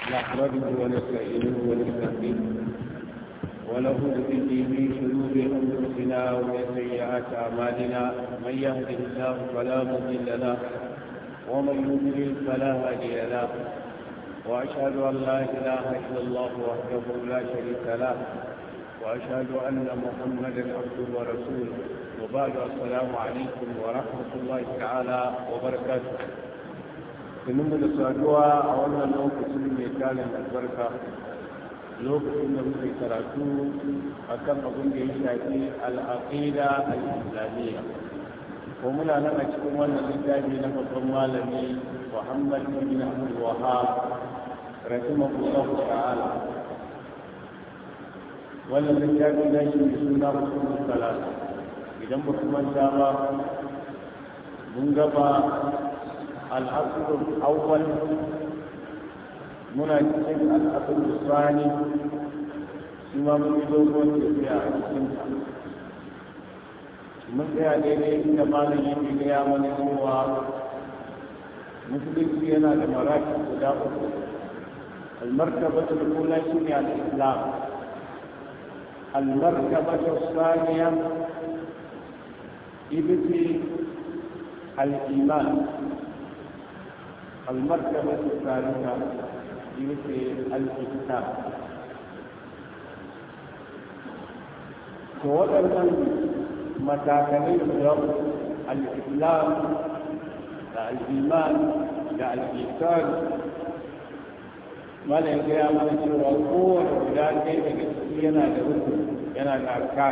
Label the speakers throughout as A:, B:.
A: نحمده ونستعينه ونستهديه ونعوذ به من شرور انفسنا ومن سيئات اعمالنا من يهده الله فلا مضل له ومن يضلل فلا هادي له واشهد ان لا اله الا الله وحده لا شريك له واشهد ان محمدا عبده ورسوله وبعد السلام عليكم ورحمه الله تعالى وبركاته sannan da saduwa a wannan lokacin mai talin albarka lokacin da muke karatu a kan abin da ya shafi al'aqida al-islamiyya ko muna nan a cikin wannan littafi na babban malami muhammad bin abdul wahab rahimahullahu ta'ala wannan littafi na shi mai suna musulun salata idan ba kuma ba mun gaba الأصل الأول مناسب الأصل الثاني ثم من يدوم في من يا ديني كما نجي يا من هو مسلم فينا لمراكز تداول المرتبة الأولى شنو الإسلام المرتبة الثانية إبتي الإيمان المرتبة الثالثة يمثل الكتاب ووضعنا متاكلين اليوم الإسلام الإيمان الإحسان ما لا يجري من شر القوة ولا كيف ينا لرسل ينا لأركان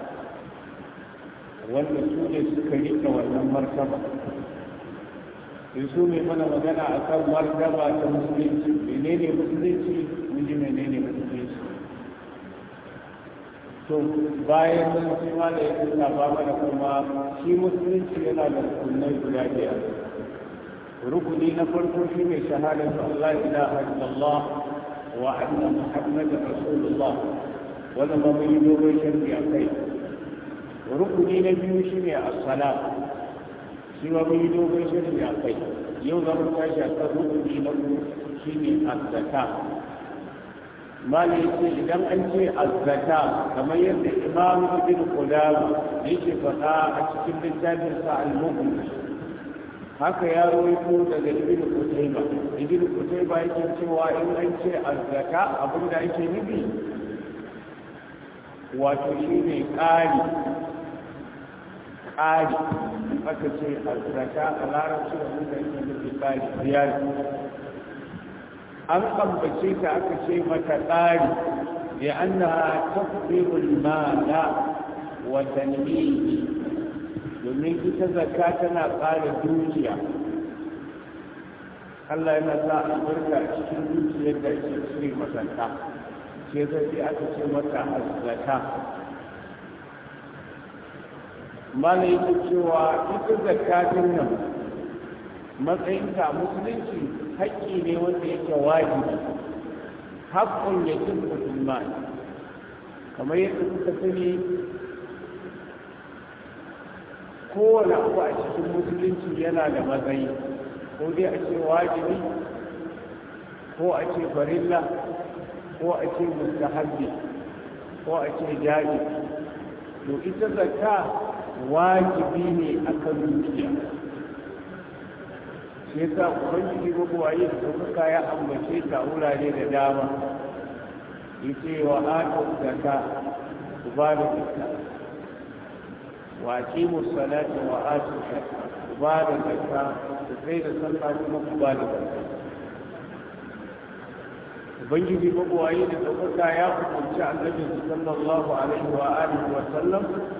A: wanda su ne suka rika wannan martaba su mai mana magana a kan martaba ta musulunci menene musulunci mun ji menene musulunci to bayan nan shi ma da yake saba mana kuma shi musulunci yana da rukunai guda biyar rukuni na farko shi ne shahadatu Allah ilaha illallah wa anna muhammadar rasulullah wannan ba mun yi dogon sharhi a kai rukuni na biyu shi ne as-salat shi ma mun yi dogon shirin a kai yau za mu tashi a kan rukuni na uku shi ne azzaka mali ce idan an ce azzaka kamar yadda imam ibn qudama yake faɗa a cikin littafin sa al-mughni haka ya rawaito daga ibn qutayba ibn qutayba yake cewa in an ce azzaka abinda ake nufi wato shi ne ƙari ƙari aka ce alzaka a larabci da muka yi nufi ƙari biyar an ambace ta aka ce mata ƙari da an na tafirul mala wa tanmihi domin ita zakka tana ƙara dukiya Allah yana sa albarka a cikin dukiyar da ake cire masanta sai zai aka ce mata azzaka mana yake cewa ita zakatin nan matsayinta musulunci haƙƙi ne wanda yake wajibi haƙƙun ya cin musulman kamar yadda kuka sani kowane abu a cikin musulunci yana da matsayi ko dai a ce wajibi ko a ce farilla ko a ce mustahabbi ko a ce jaji to ita zakka wajibi ne a kan dukiya shi yasa ubangiji gwagwaye da suka ya ambace ta wurare da dama yace wa atu zaka ku ba da zakka wa aqimu salata wa atu zakka ku ba da zakka ku sai da sallah kuma ku ba da zakka ubangiji gwagwaye da suka ya umarci annabi sallallahu alaihi wa alihi wa sallam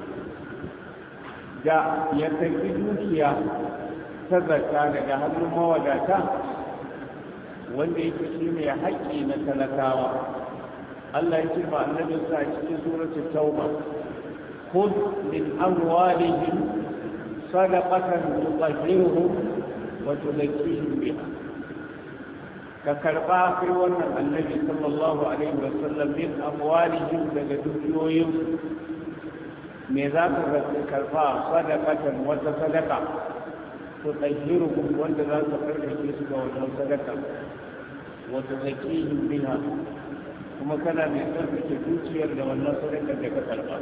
A: da ya tafi dukiya ta zaka daga hannun mawadata wanda yake shi ne haƙƙi na talakawa Allah ya ce ma annabin sa cikin suratul tauba khudh min amwalihim sadaqatan tutahhiruhum wa tuzakkihim biha ka karba kai wannan annabi sallallahu alaihi wa sallam min amwalihim daga dukiyoyin me za ka karba sadaqatan wata sadaqa tutahhiruhum wanda za su karkace su ga wannan sadaka wata zakihin biha kuma kana mai tsarkake zuciyar da wannan sadakar da ka karɓa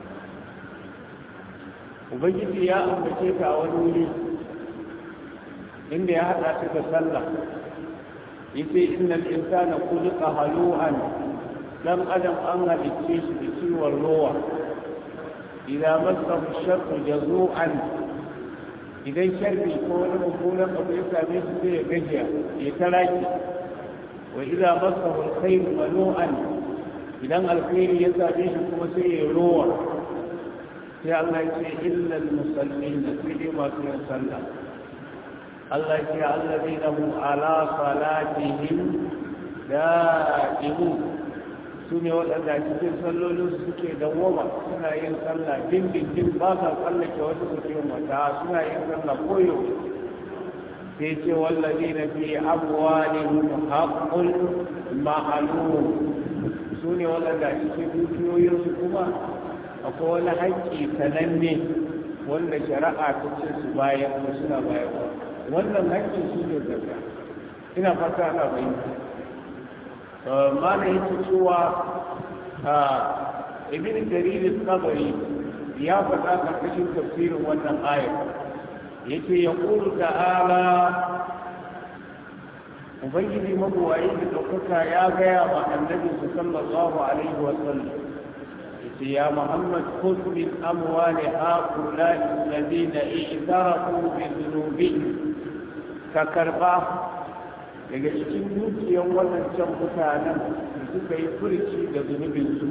A: ubangiji ya ambace ka a wani wuri inda ya haɗa ta da sallah yace innal insana khuliqa halu'an dan adam an halicce shi da ciwon rowa idan masahu sharru jazu'an idan sharri ko wani mummunan abu ya same shi sai ya gajiya ya taraki wa idan masahu alkhairu manu'an idan alkhairi ya same shi kuma sai ya rowa sai Allah ya ce illal musallin sai dai masu yin sallah Allah ya ce allazina hum ala salatihim da'imun su ne waɗanda a cikin sallolin su suke dawwama suna yin sallah dindindin ba sa tsallake wata suke mata suna yin sallah koyo sai ce wallazi na fi amwalihim haqqul ma'lum su ne waɗanda a cikin dukiyoyinsu kuma akwai wani haƙƙi sananne wanda shari'a ta ce su bayan ko suna bayarwa wannan haƙƙin su ne zakka ina fata ana bayyana mana yake cewa ibn jarir al-tabari ya faɗa karkashin tafsirin wannan ayar yace ya qulu ta'ala ubangiji mabuwayi da ɗaukaka ya gaya wa annabi sallallahu alaihi wa sallam yace ya muhammad khudh min amwali haula'i alladhina i'tarafu bi dhunubihim ka karba daga cikin dukiyar waɗancan mutanen da suka yi furci da zunubinsu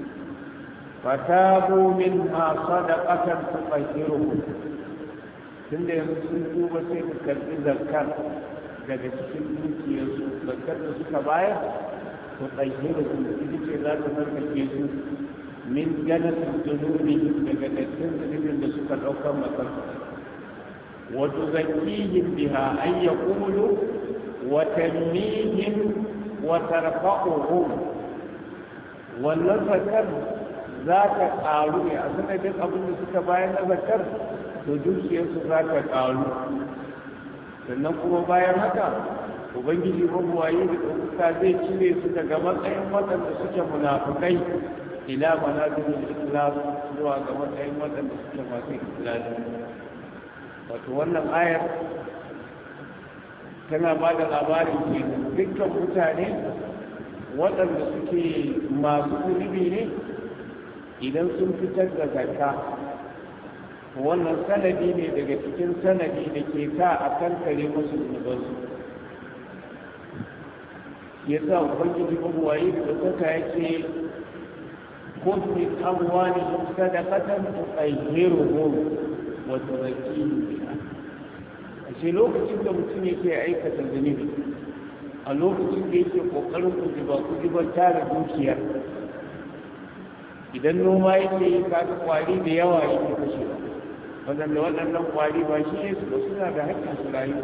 A: fatabu min ma sadaqatan tutahhiruhu tunda yanzu sun tuba sai ka karɓi zakar daga cikin dukiyarsu zakar da suka bayar tutahhiruhu ita ce za ta sarkake su min janatin zunubi daga dattin zunubin da suka ɗaukar masar wa tuzakkihim biha an yaqulu وتنميهم وترفعهم والنذكر ذات قالوا يا أسنى دين أبو نسك باين نذكر تدوش يسو ذات قالوا sannan kuma bayan haka ubangiji mabuwayi da ɗaukuka zai cire su daga matsayin waɗanda suke munafukai ila manazilin islam zuwa ga matsayin waɗanda suke masu islami wato wannan ayar tana ba da labarin ke dukkan mutane waɗanda suke masu zunubi ne idan sun fitar da zakka wannan sanadi ne daga cikin sanadi da ke sa a kan kare musu zunubansu ya sa ubangiji mabuwayi da saka yake kun min amwalihim sadaqatan tutahhiruhum wa tuzakkihim biha ashe lokacin da mutum yake aikata zunubi a lokacin da yake kokarin kujiba kujiban tara dukiyar idan noma yake yi kaga kwari da yawa yake kashewa wadanda waɗannan kwari ba shi ne su ba suna da haƙƙin su rayu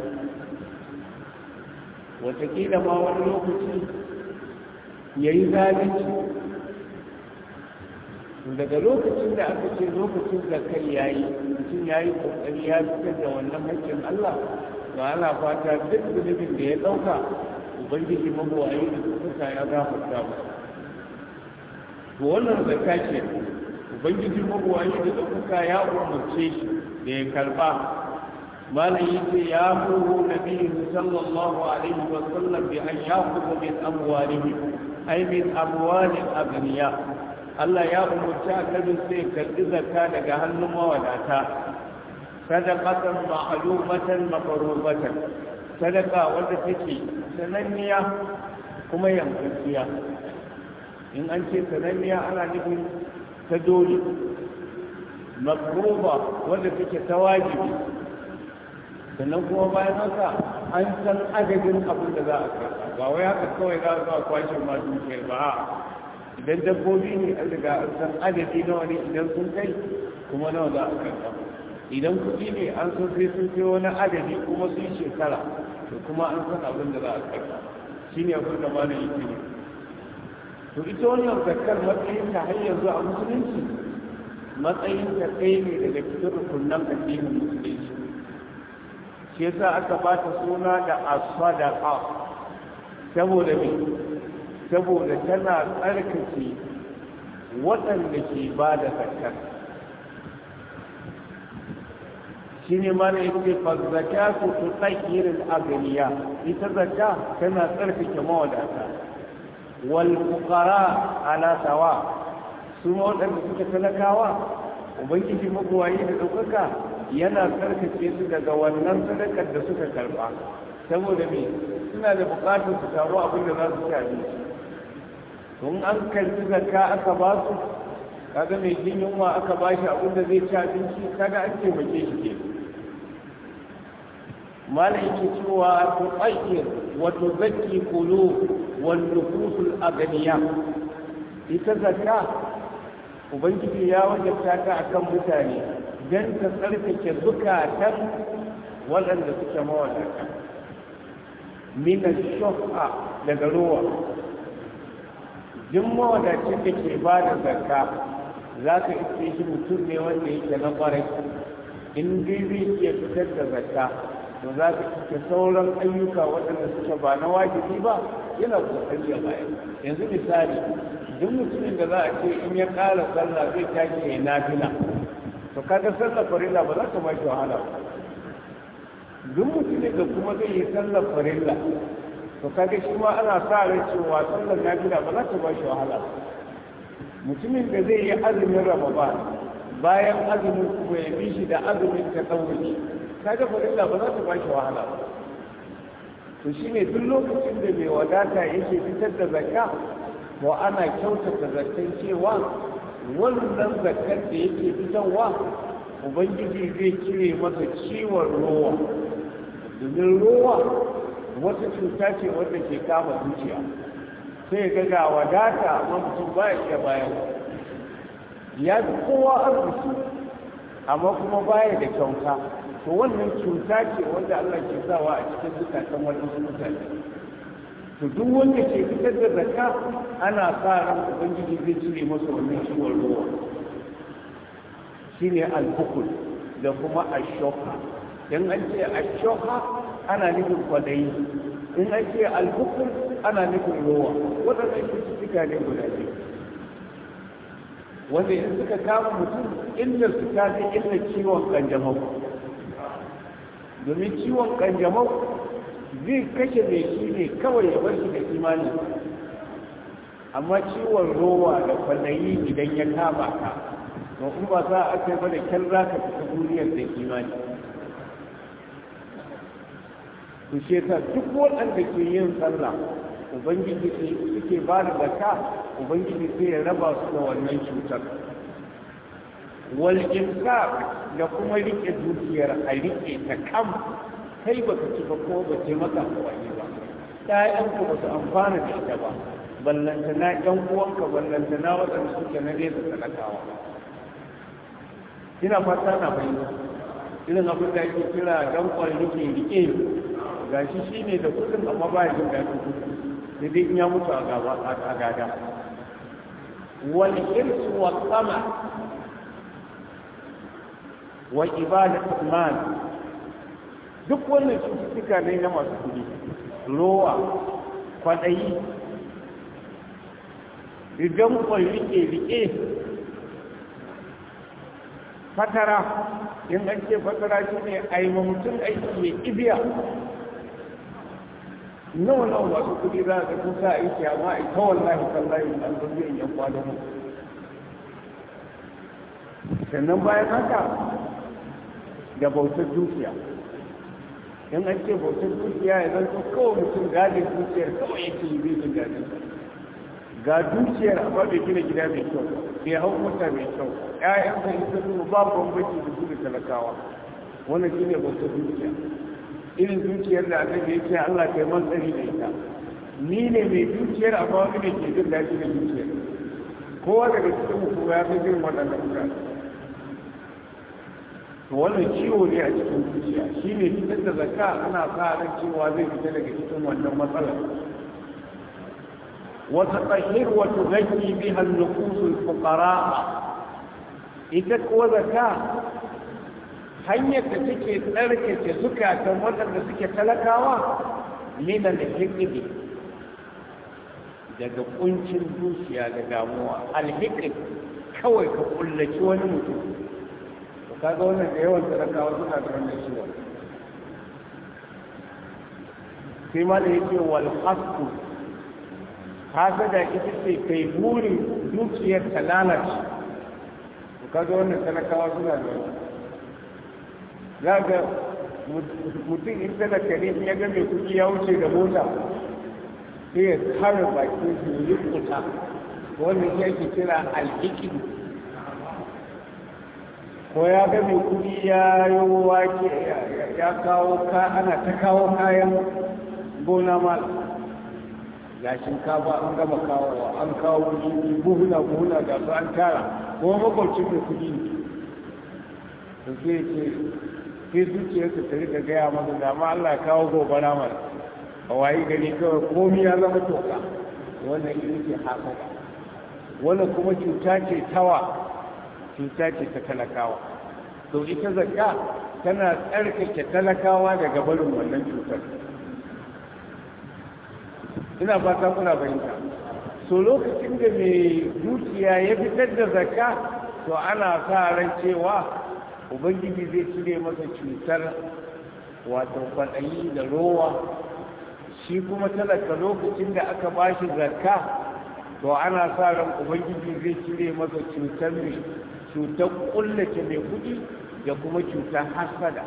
A: wataƙila ma wani lokaci ya yi zalunci daga lokacin da aka ce lokacin da kai ya yi mutum ya yi kokari ya fitar da wannan haƙƙin Allah ba ana fata duk zunubin da ya ɗauka ubangiji mabuwayi da kuka ya gafarta ba to wannan zakka ce ubangiji mabuwayi da kuka ya umarce shi da ya karba malam yace ya muru nabi sallallahu alaihi wa sallam bi an ya'khudha min amwalihim ay min amwalil aghniya Allah ya umarci annabi sai karɓi zakka daga hannun mawadata sadaqatan ma'lumatan mafrubatan sadaqa wanda take sananniya kuma yankakkiya in an ce sananniya ana nufin ta dole mafruba wanda take ta wajibi sannan kuma bayan haka an san adadin abin da za a karɓa ba wai haka kawai za a kwashe ma dukiyar ba idan dabbobi ne an riga an san adadi nawa ne idan sun kai kuma nawa za a karɓa idan kuɗi ne an san sai sun kai wani adadi kuma sun shekara to kuma an san abin da za a karɓa shi ne abin da mana yake ne to ita wannan zakar matsayin ta har yanzu a musulunci matsayin ta kai ne daga cikin rukunan addinin musulunci shi yasa aka ba ta suna da as-sadaqa saboda me saboda tana tsarkake waɗanda ke ba da zakar shi ne mana yake fazzaka su tu tsakirin aganiya ita zakka tana tsarkake mawadata wal fuqara ala sawa su ma waɗanda suka talakawa ubangiji magwayi da ɗaukaka yana tsarkake su daga wannan sadakar da suka karɓa saboda me suna da buƙatar su samu abin da za su ci abinci tun an karɓi zakka aka ba su kaga mai jin yunwa aka ba shi abin da zai ci abinci kaga an taimake shi ke malam yake cewa tu tsakir wa tuzakki qulub wal nufusul aganiya ita zakka ubangiji ya wajabta ta akan mutane don ta tsarkake zukatan waɗanda suke mawadata mina shofa daga ruwa jin mawadacin da ke ba da zakka za ka iske shi mutum ne wanda yake na ƙwarai in dai zai iya fitar da zakka to za ka iske sauran ayyuka waɗanda suke ba na wajibi ba yana kokari ya bayar yanzu misali duk mutumin da za a ce in ya ƙara sallah zai tashi ya nafila to kaga sallar farilla ba za ta ba shi wahala ba duk mutumin da kuma zai yi sallar farilla to kaga shi ma ana sa rai cewa sallar nafila ba za ta ba shi wahala ba mutumin da zai yi azumin ramadan bayan azumin kuma ya bi shi da azumin ta ɗauri kaga farilla ba za ta ba shi wahala ba to shine duk lokacin da mai wadata yake fitar da zakka to ana kyautata zaton cewa wannan zakar da yake fitarwa ubangiji zai cire masa ciwon rowa domin rowa wata cuta ce wadda ke kama zuciya sai ga ga wadata amma mutum ba ya iya bayan ya fi kowa arziki amma kuma baya da kyauta to wannan cuta ce wanda Allah ke sawa a cikin zukatan waɗansu mutane to duk wanda ke fitar da zakka ana sa ran ubangiji zai cire masa wannan ciwon ruwa shine al-bukul da kuma ashoka in an ce ashoka ana nufin kwadayi in an ce al-bukul ana nufin ruwa waɗannan cututtuka ne guda biyu wanda in suka kama mutum illar su ta fi illar ciwon kanjamau domin ciwon kanjamau zai kashe mai shi ne kawai ya bar shi da imani amma ciwon rowa da kwallayi idan ya kama ka to in ba za a kai ba da kyan za ka fita duniyar da imani to shi ta duk waɗanda ke yin sallah ubangiji suke ba da zaka ubangiji sai ya raba su da wannan cutar wal da kuma rike dukiyar a rike ta kam kai ba ka ci ba ko ba ce maka amfani ba ƴaƴanka ba su amfana da ita ba ballanta na ƴan uwanka ballanta na waɗanda suke na nesa talakawa ina fata na fahimta irin abin da ake kira dan rike rike ga shi shi ne da kudin amma ba ya jin daɗin kudi sai dai in ya mutu a gada wal irsu wa sama wa ibadatul mal duk wannan cututtuka ne na masu kudi rowa kwaɗayi idan kwan rike-rike fatara in an ce fatara shi ne a yi mutum aiki ya ibiya nawa nawa masu kudi za a ga sa aiki amma a ita wallahi tallahi an zo zai yan kwanan mu sannan bayan haka da bautar dukiya in an ce bautar dukiya ya zanto kawai mutum gadin dukiyar kawai yake yi zai jin gadin ga dukiyar amma bai gina gida mai kyau bai hau mota mai kyau ƴaƴan ka ita su ba bambanci da su da talakawa wannan shi ne bautar dukiya irin dukiyar da annabi ya ce Allah kai man tsari da ita ni ne mai dukiyar amma wani ne ke jin daɗi da dukiyar kowa daga cikin mu ya fi jin waɗannan mutane to wannan ciwo ne a cikin zuciya shi ne fitar da zakka ana sa ran cewa zai fita daga cikin wannan matsalar wata tsahir wata zaki bi hannukusul fuqara ita kuwa zakka hanyar da take tsarkake zukatan waɗanda suke talakawa mina da hikimi daga kuncin zuciya da damuwa alhikin kawai ka kullaci wani mutum to kaga wannan da yawan talakawa suna da wannan ciwon sai ma da yake wal hasku hasada ita ce kai burin dukiyar ta lalace to kaga wannan talakawa suna da wannan za ga mutum in talaka ne ya ga mai kuɗi ya wuce da mota sai ya kare bakin su yi kuta wannan shi ake kira alhikin ko ya ga mai kuɗi ya yi wake ya kawo ka ana ta kawo kayan gona ma ga shinkafa an gama kawowa an kawo buhuna buhuna ga su an tara kuma makwabcin mai kuɗi ne to sai ce sai zuciyarsa ta rika gaya masa da ma Allah kawo gobara mana a wayi gari kawai komi ya zama toka wannan ita ce hasada wannan kuma cuta ce tawa cuta ce ta talakawa to ita zakka tana tsarkake talakawa daga barin wannan cutar ina fata kuna fahimta so lokacin da mai dukiya ya fitar da zakka to ana sa ran cewa ubangiji zai cire masa cutar wato kwaɗayi da rowa shi kuma talaka lokacin da aka ba shi zakka to ana sa ran ubangiji zai cire masa cutar mai cutar kullace mai kuɗi da kuma cutar hasada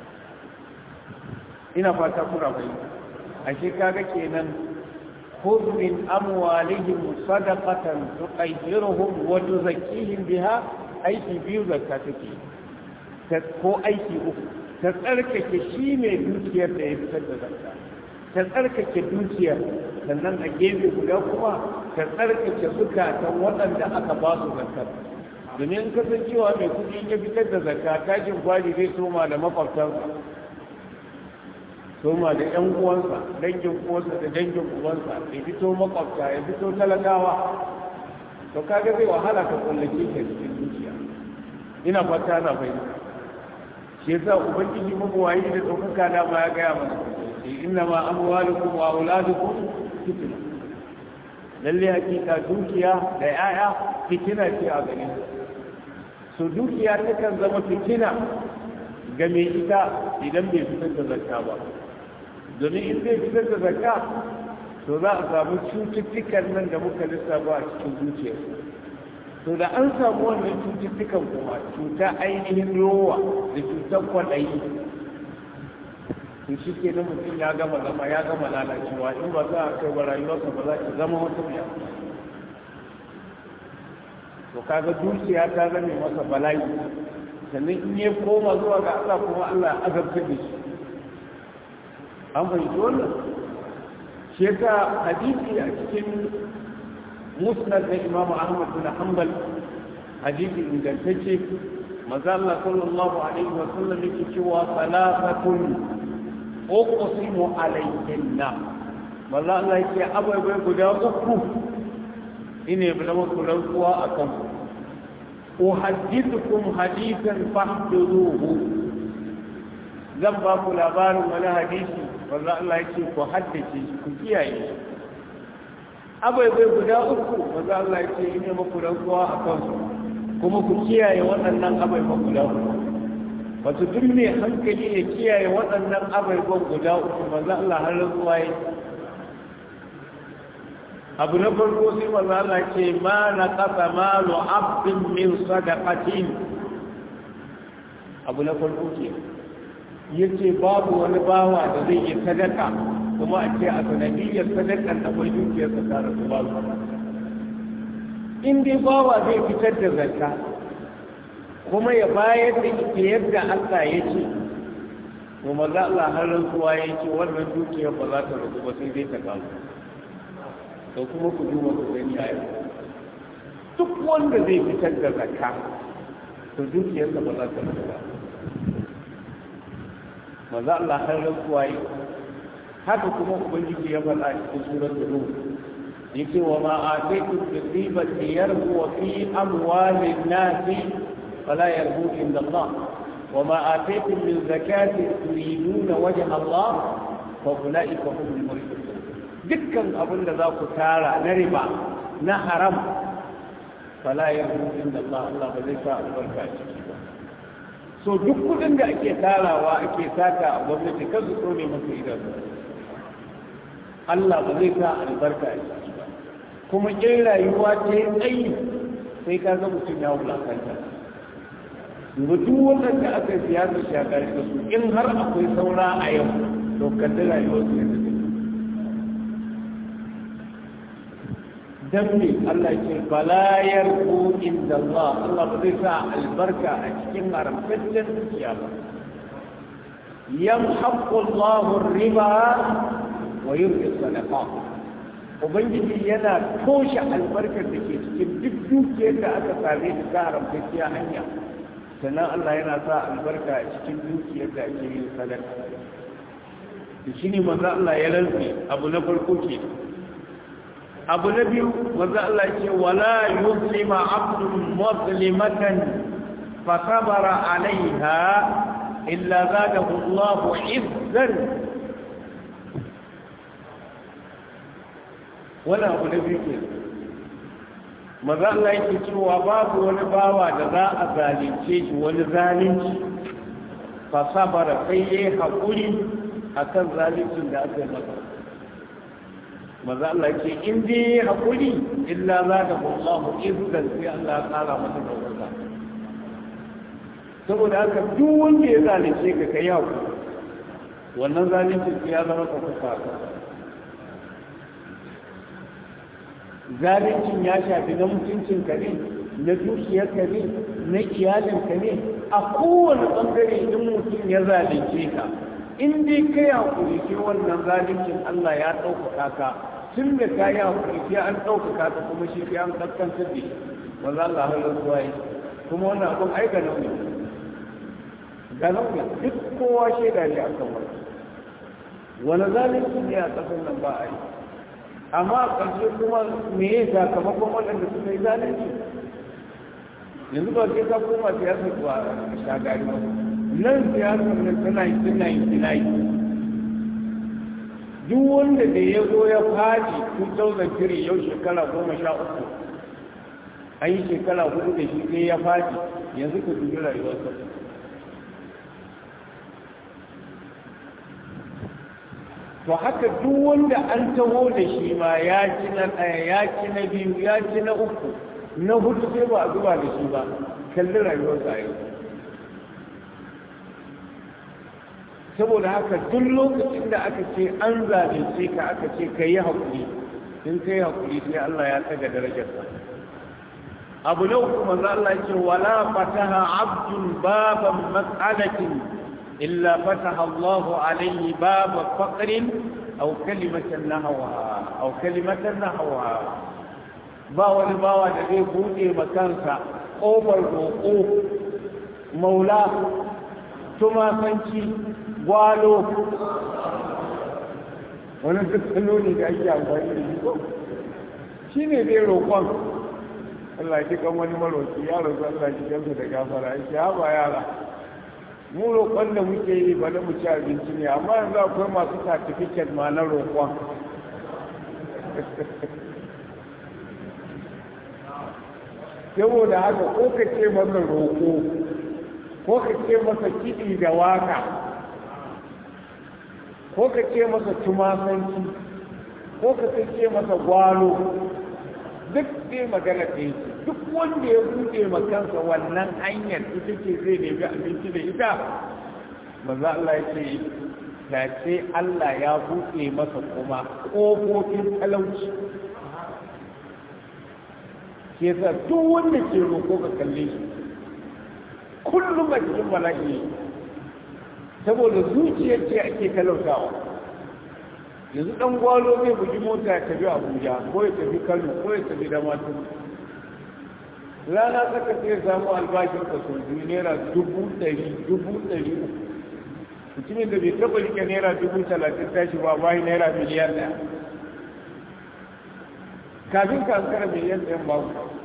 A: ina fata kuna fahimta ashe kaga kenan خذ من أموالهم صدقة تطهرهم وتزكيهم بها أي تبيو زكاتك ko aiki uku ta tsarkake shi mai dukiyar da ya fitar da zakka ta tsarkake dukiyar sannan a gefe guda kuma ta tsarkake zukatan waɗanda aka ba su zakkar domin kasancewa mai kuɗi ya fitar da zakka tashin gwari zai soma da makwabtansa soma da ƴan uwansa dangin uwansa da dangin uwansa ya fito makwabta ya fito talakawa to kaga zai wahala ka kullake ka cikin dukiya ina fata na fahimta shi yasa ubangiji mabuwayi da ɗaukaka da ma ya gaya mana inna ma amwalukum wa auladukum fitna lalle hakika dukiya da yaya fitina ce a gare so dukiya takan zama fitina ga mai ita idan bai fitar da zakka ba domin in zai fitar da zakka to za a samu cututtukan nan da muka lissafa a cikin zuciya to da an samu wannan cututtukan kuma cuta ainihin rowa da cutar kwaɗayi to shi ke na mutum ya gama zama ya gama lalacewa in ba za a kai wa rayuwarsa ba za ki zama wata mai to kaga dukiya ta zame masa bala'i sannan in ya koma zuwa ga Allah kuma Allah ya azabta da shi an fahimci wannan shi yasa hadisi a cikin musnad na imamu ahmad bin hanbal hadisi ingantacce maza Allah sallallahu alaihi wa sallam yake cewa salafatun uqsimu alayhinna maza Allah yake abai guda uku ine bi zama ku rantsuwa akan uhaddithukum hadithan fahduruhu zan ba ku labarin wani hadisi wanda Allah yake ku haddace ku kiyaye abai bai guda uku wanda Allah yake ine muku rantsuwa akan su kuma ku kiyaye waɗannan abai ba guda uku wato duk mai hankali ya kiyaye waɗannan abai ba guda uku manzo Allah har rantsuwa yake abu na farko sai maza Allah ce ma na kasa malu abdin min sadaqatin abu na farko ke yace babu wani bawa da zai yi sadaka kuma a ce a sanadiyyar sadakan akwai dukiyar sa tare da babu in dai bawa zai fitar da zakka kuma ya bayar da ita yadda Allah ya ce to maza Allah har rantsuwa ya ce wannan dukiyar ba za ta rabu ba sai dai ta kawo da kuma ku duba ku gani a yau duk wanda zai fitar da zakka to dukiyarsa ba za ta rasa ba maza Allah har rantsuwa yi haka kuma ubangiji ya faɗa cikin suratul rum yake wa ma ataitu bi ribati yarbu fi amwalin nasi fala yarbu inda Allah wa ma ataitu min zakati turiduna wajha Allah fa ulaika humul muflihun dukkan abin da za ku tara na riba na haram fala yarbu inda Allah Allah ba zai sa albarka a ciki ba so duk kudin da ake tarawa ake saka a gwamnati kan su tsone masa idanu Allah ba zai sa albarka a ciki ba kuma in rayuwa ta yi tsayi sai ka ga mutum ya wulakanta ga duk wannan da aka siya su shakar da su in har akwai saura a yau to kalli rayuwar su yadda take dan me Allah ce bala yarku inda Allah Allah ba zai sa albarka a cikin haramtaccen dukiya ba yamhaqu Allahu riba wa yurbi sadaqat ubangiji yana toshe albarkar da ke cikin duk dukiyar da aka same ta ta haramtacciya hanya sannan Allah yana sa albarka a cikin dukiyar da ake yin sadaka da shi ne manzo Allah ya rantsi abu na farko ke abu na biyu manzo Allah ya ce wala yuslima abdun muslimatan fa sabara alaiha illa zadahu Allah izzan wani abu na biyu ke maza Allah yake cewa babu wani bawa da za a zalunce shi wani zalunci fa sabara sai yayi hakuri akan zaluncin da aka yi masa maza Allah yake in dai yayi hakuri illa za da Allah izzan sai Allah ya kara masa dauka saboda haka duk wanda ya zalunce ka kai hakuri wannan zaluncin sai ya zama ka kusa zalincin ya shafi na mutuncin ka ne na dukiyar ka ne na iyalin ka ne a kowane bangare in mutum ya zalunce ka in dai ka yi hakuri sai wannan zalincin Allah ya ɗaukaka ka tun da ka yi hakuri sai an ɗaukaka ka kuma shi sai an kaskantar da shi ba za Allah halar zuwa yi kuma wannan abin ai ga nauyi ga nauyi duk kowa shaida ne akan wani wani zalunci ne a ƙasar nan ba a yi amma a ƙarshe kuma me ya sakamakon waɗanda suka yi zalunci yanzu ba sai ka koma siyasar zuwa shagari ba nan siyasar nan tana yi tana yi tana yi duk wanda da ya zo ya faɗi 2003 yau shekara goma sha uku an yi shekara hudu da shi sai ya faɗi yanzu ka dubi rayuwarsa to haka duk wanda an taho da shi ma ya ci na ɗaya ya ci na biyu ya ci na uku na hudu sai ba a zuba da shi ba kalli rayuwarsa yau saboda haka duk lokacin da aka ce an zalunce ka aka ce ka yi haƙuri in ka yi haƙuri sai Allah ya tsaga darajarsa abu na uku manzo Allah ya ce wala fataha abdun baban mas'alatin إلا فتح الله عليه باب فقر أو كلمة نحوها أو كلمة نحوها باو الباوة الذي بودي مكانك أوبر الوقوف مولاه ثم فنشي gwalo wani duk kaloli da ake amfani da shi shi ne dai roƙon Allah ji kan wani maroki ya roƙi Allah ji kansa da gafara ya ce haɓa yara mu roƙon da muke yi ba na mu ci abinci ne amma yanzu akwai masu certificate ma na roƙon saboda haka ko ka ce masa roƙo ko ka ce masa kiɗi da waka ko ka ce masa tumasanci ko ka ce masa gwalo duk dai magana ɗaya duk wanda ya buɗe makansa wannan hanyar ita ce zai nemi abinci da ita maza Allah ya ce ta ce Allah ya buɗe masa kuma ƙofofin talauci ke sa duk wanda ke roƙo ka kalle shi kullum a cikin bala'i saboda zuciyar ce ake talautawa yanzu dan gwalo zai bugi mota ya tafi abuja ko ya tafi kano ko ya tafi damatu rana saka sai samu albashin ka sau biyu naira dubu ɗari dubu ɗari mutumin da bai taɓa rike naira dubu talatin tashi ba bayi naira miliyan ɗaya kafin ka ankara miliyan ɗayan ba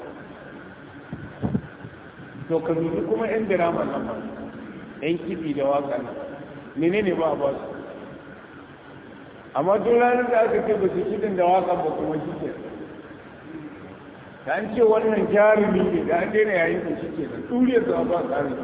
A: to ka dubi kuma yan dirama nan ba yan kiɗi da waka nan menene ba a ba su amma duk ranar da aka ce ba su kiɗin da waƙa ba kuma shi ke da an ce wannan jarumi ne da an daina yayin da shi ke da ɗuriyar da ba tsari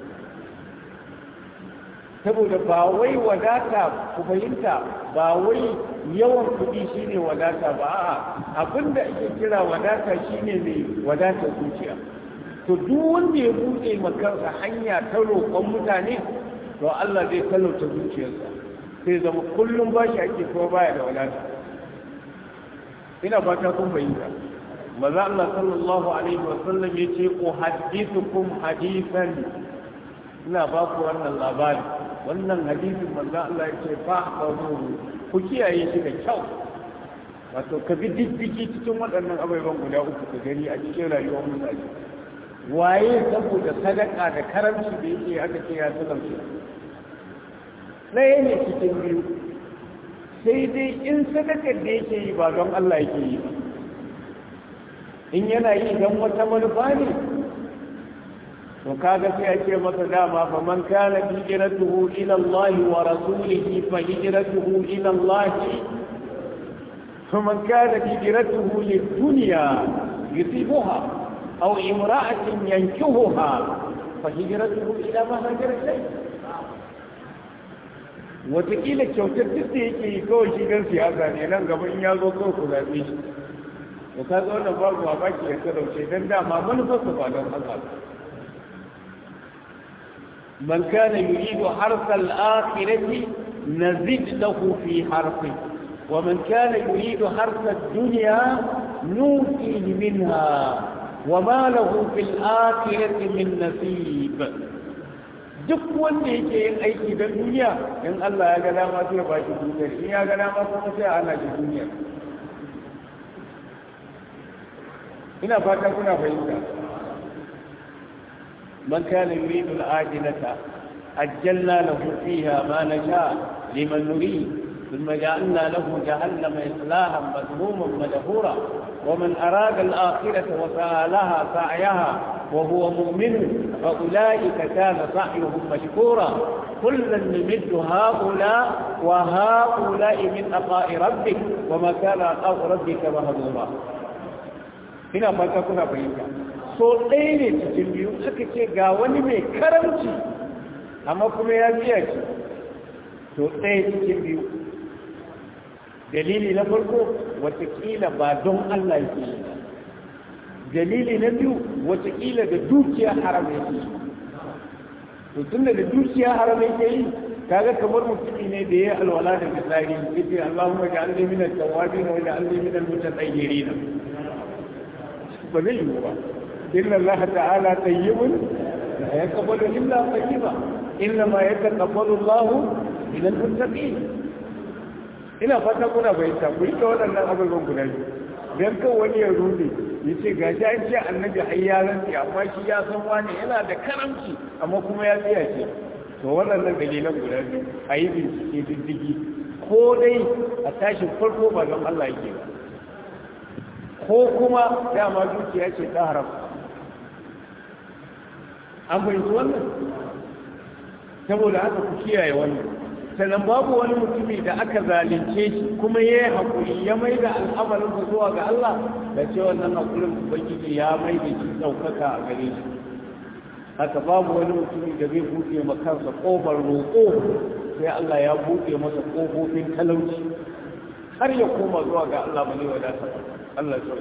A: saboda ba wai wadata ku fahimta ba wai yawan kuɗi shine wadata ba a'a abinda ake kira wadata shine mai wadata zuciya to duk wanda ya buɗe makarsa hanya ta roƙon mutane to Allah zai talauta zuciyarsa sai zama kullum ba shi ake kuma baya da wadata ina fata kun fahimta maza Allah sallallahu alaihi wa sallam ya ce uhaddithukum hadithan ina ba ku wannan labari wannan hadisin manzo Allah ya ce fa ku kiyaye shi da kyau wato ka bi diddigi cikin waɗannan abubuwan guda uku ka gani a cikin rayuwar mutane waye saboda sadaka da karamci da yake aka ce ya talauce ɗaya ne cikin biyu sai dai in sadakar da yake yi ba don Allah yake yi ba in yana yi don wata manufa ne to kaga sai ake masa dama fa man kana hijratuhu ila Allah wa rasulihi fa hijratuhu ila Allah fa man kana hijratuhu lid-dunya yusibuha aw imra'atin yankihuha fa hijratuhu ila ma hajara ilayhi wataƙila kyautar duk da yake yi kawai shi gan siyasa ne nan gaba in ya zo kawai ku zaɓe shi to ka zo wannan babu mamaki ya talauce don dama manufarsa ba don Allah ba من كان يريد حرث الآخرة نزد له في حرثه ومن كان يريد حرث الدنيا نوتيه منها وما له في الآخرة من نصيب duk wanda yake yin aiki don duniya in Allah ya ga dama sai ba shi duniya in ya ga dama kuma sai ana shi duniya ina fata kuna fahimta من كان يريد العاجلة أجلنا له فيها ما نشاء لمن نريد ثم جعلنا له جهنم إصلاحا مذموما مدحورا ومن أراد الآخرة وسعى لها سعيها وهو مؤمن فأولئك كان سعيهم مشكورا كلا نمد هؤلاء وهؤلاء من عطاء ربك وما كان عطاء ربك مهضورا هنا ما تكون فهمت so ɗaya ne cikin biyu suka ce ga wani mai karamci amma kuma ya biya ce so ɗaya cikin biyu dalili na farko watakila ba don Allah yake yi dalili na biyu watakila da dukiya haram yake yi to tun da dukiya haram yake yi kaga kamar mutumi ne da ya alwala da misali yace Allahumma ja'alni min at-tawwabin wa ja'alni min al-mutatahhirin ba zai yi ba إن الله تعالى طيب لا يقبل إلا طيبا إنما يتقبل الله من المتقين ina fata kuna bayyana ku yi ta waɗannan abubuwan guda biyu don kan wani ya rude ya ce ga shi an ce annabi har ya rantsi amma shi ya san wani yana da karamci amma kuma ya tsaya ce to waɗannan dalilan guda biyu a yi bincike diddigi ko dai a tashin farko ba don Allah yake ba ko kuma dama dukiya ce ta haram an fahimci wannan saboda haka ku kiyaye wannan sannan babu wani mutumi da aka zalunce shi kuma ya yi haƙuri ya mai da al'amarinsa zuwa ga Allah da ce wannan haƙurin ubangiji ya mai da shi ɗaukaka a gare shi haka babu wani mutumi da zai buɗe ma kansa ƙofar roƙo sai Allah ya buɗe masa ƙofofin talauci har ya koma zuwa ga Allah ba ne wadata Allah ya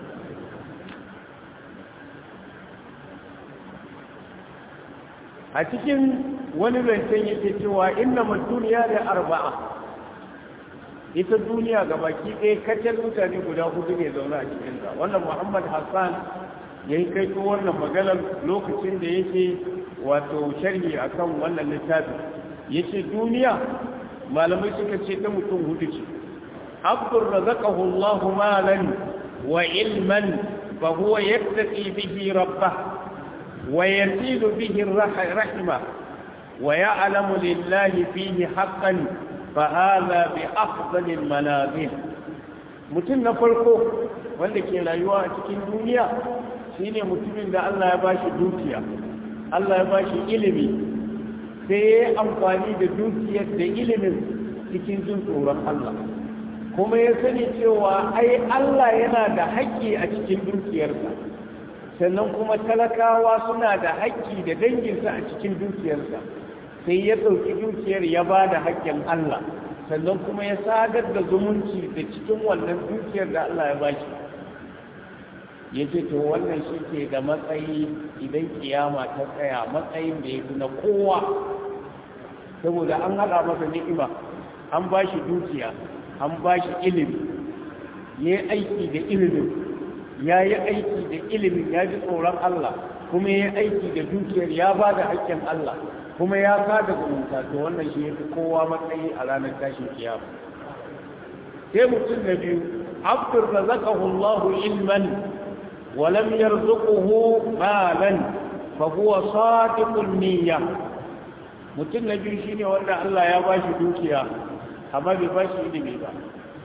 A: a cikin wani zancen yake cewa inna duniya da arba'a ita duniya ga baki ɗaya kacal mutane guda hudu ne zaune a cikinta wannan muhammad hassan ya yi kai wannan maganar lokacin da yake wato sharhi akan wannan littafi ya ce duniya malamai suka ce ta mutum hudu ce abdur razaqahu allahu malan wa ilman fa huwa yattaqi bihi rabbah ويزيد به الرحمة ويعلم لله فيه حقا فهذا بأفضل المنازل mutum na farko wanda ke rayuwa a cikin duniya shine mutumin da Allah ya bashi dukiya Allah ya bashi ilimi sai ya yi amfani da dukiyar da ilimin cikin jin tsoron Allah kuma ya sani cewa ai Allah yana da haƙƙi a cikin dukiyarsa sannan kuma talakawa suna da haƙƙi da danginsa a cikin dukiyarsa sai ya ɗauki dukiyar ya ba da haƙƙin Allah sannan kuma ya sadar da zumunci da cikin wannan dukiyar da Allah ya ba shi ya ce to wannan shi ke da matsayi idan kiyama ta tsaya matsayin da ya fi na kowa saboda an haɗa masa ni'ima an ba shi dukiya an ba shi ilimi ya yi aiki da ilimin ya yi aiki da ilimin ya ji tsoron Allah kuma ya yi aiki da dukiyar ya ba da haƙƙin Allah kuma ya sada zumunta to wannan shi ya fi kowa matsayi a ranar tashin kiyama sai mutum na biyu abdur razaqahu Allah ilman wa lam yarzuquhu malan fa huwa sadiqun niyya mutum na biyu shine wanda Allah ya bashi dukiya amma bai bashi ilimi ba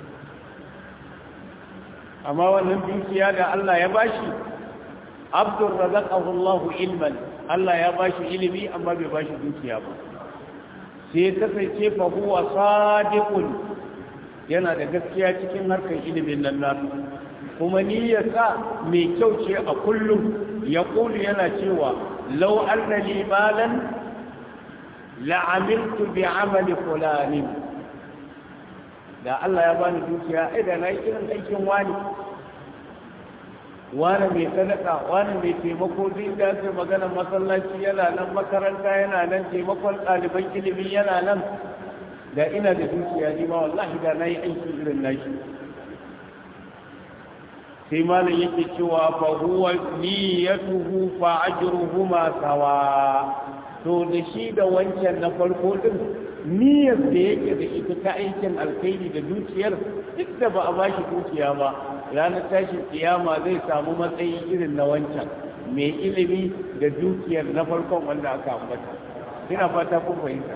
A: amma wannan dukiya da Allah ya bashi abdur razaqahu Allah ilman Allah ya bashi ilimi amma bai bashi dukiya ba sai kasance fa huwa sadiqun yana da gaskiya cikin harkar ilimin nan nasu kuma niyyarsa mai kyau ce a kullum ya kulu yana cewa lau anna li malan la'amiltu bi amali fulani da Allah ya bani dukiya ai da nayi irin aikin wani wani mai sadaka wani mai taimako duk da ake magana masallaci yana nan makaranta yana nan taimakon ɗaliban ilimi yana nan da ina da dukiya ni ma wallahi da nayi aiki irin nashi sai malam yake cewa fa huwa niyyatuhu fa ajruhuma sawa to da shi da wancan na farko din niyyar da yake da ita ta aikin alkhairi da dukiyar duk da ba a bashi dukiya ba ranar tashin kiyama zai samu matsayi irin na wancan mai ilimi da dukiyar na farkon wanda aka ambata ina fata kun fahimta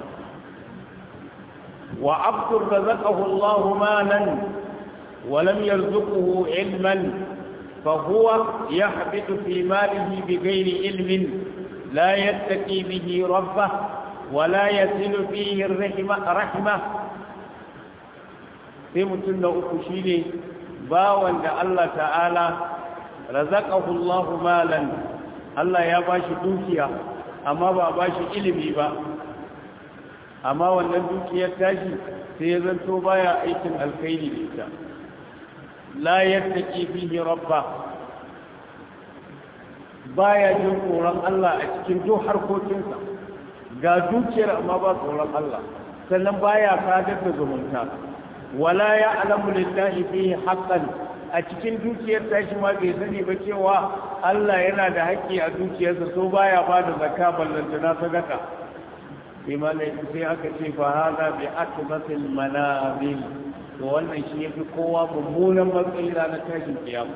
A: wa abdur razaqahu Allah malan wa lam yarzuqhu ilman fa huwa yahbitu fi malihi bighairi ilmin la yattaqi bihi rabbah wa la yasilu fihi rahima rahima sai mutum da uku shine bawan da Allah ta'ala razaqahu Allah malan Allah ya bashi dukiya amma ba bashi ilimi ba amma wannan dukiyar tashi sai ya zanto baya aikin alkhairi da ita la yattaqi fihi rabba baya jin tsoron Allah a cikin duk harkokinsa ga dukiyar amma ba tsoron Allah sannan baya sadar da zumunta wala ya alamu lillahi fihi haqqan a cikin dukiyar tashi ma bai sani ba cewa Allah yana da haƙƙi a dukiyarsa so baya ba da zakka ballanta na sadaka imanai sai aka ce fa hada bi akbatil manabil to wannan shi yafi kowa mummunan matsayi ranar tashin kiyama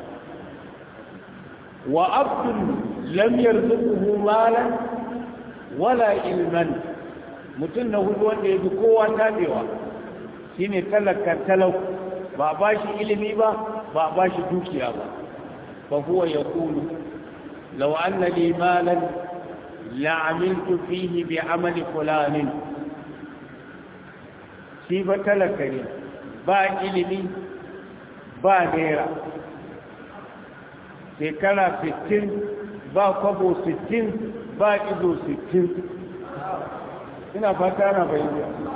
A: wa abdul lam yarzuquhu malan wala ilman mutum na hudu wanda yafi kowa tabewa shine talaka talau ba ba shi ilimi ba ba ba shi dukiya ba fa huwa yaqulu law anna li malan la'amiltu fihi bi amali fulanin shi ba talaka ne ba ilimi ba naira shekara 60 ba kwabo 60 ba ido 60 ina fata na bayyana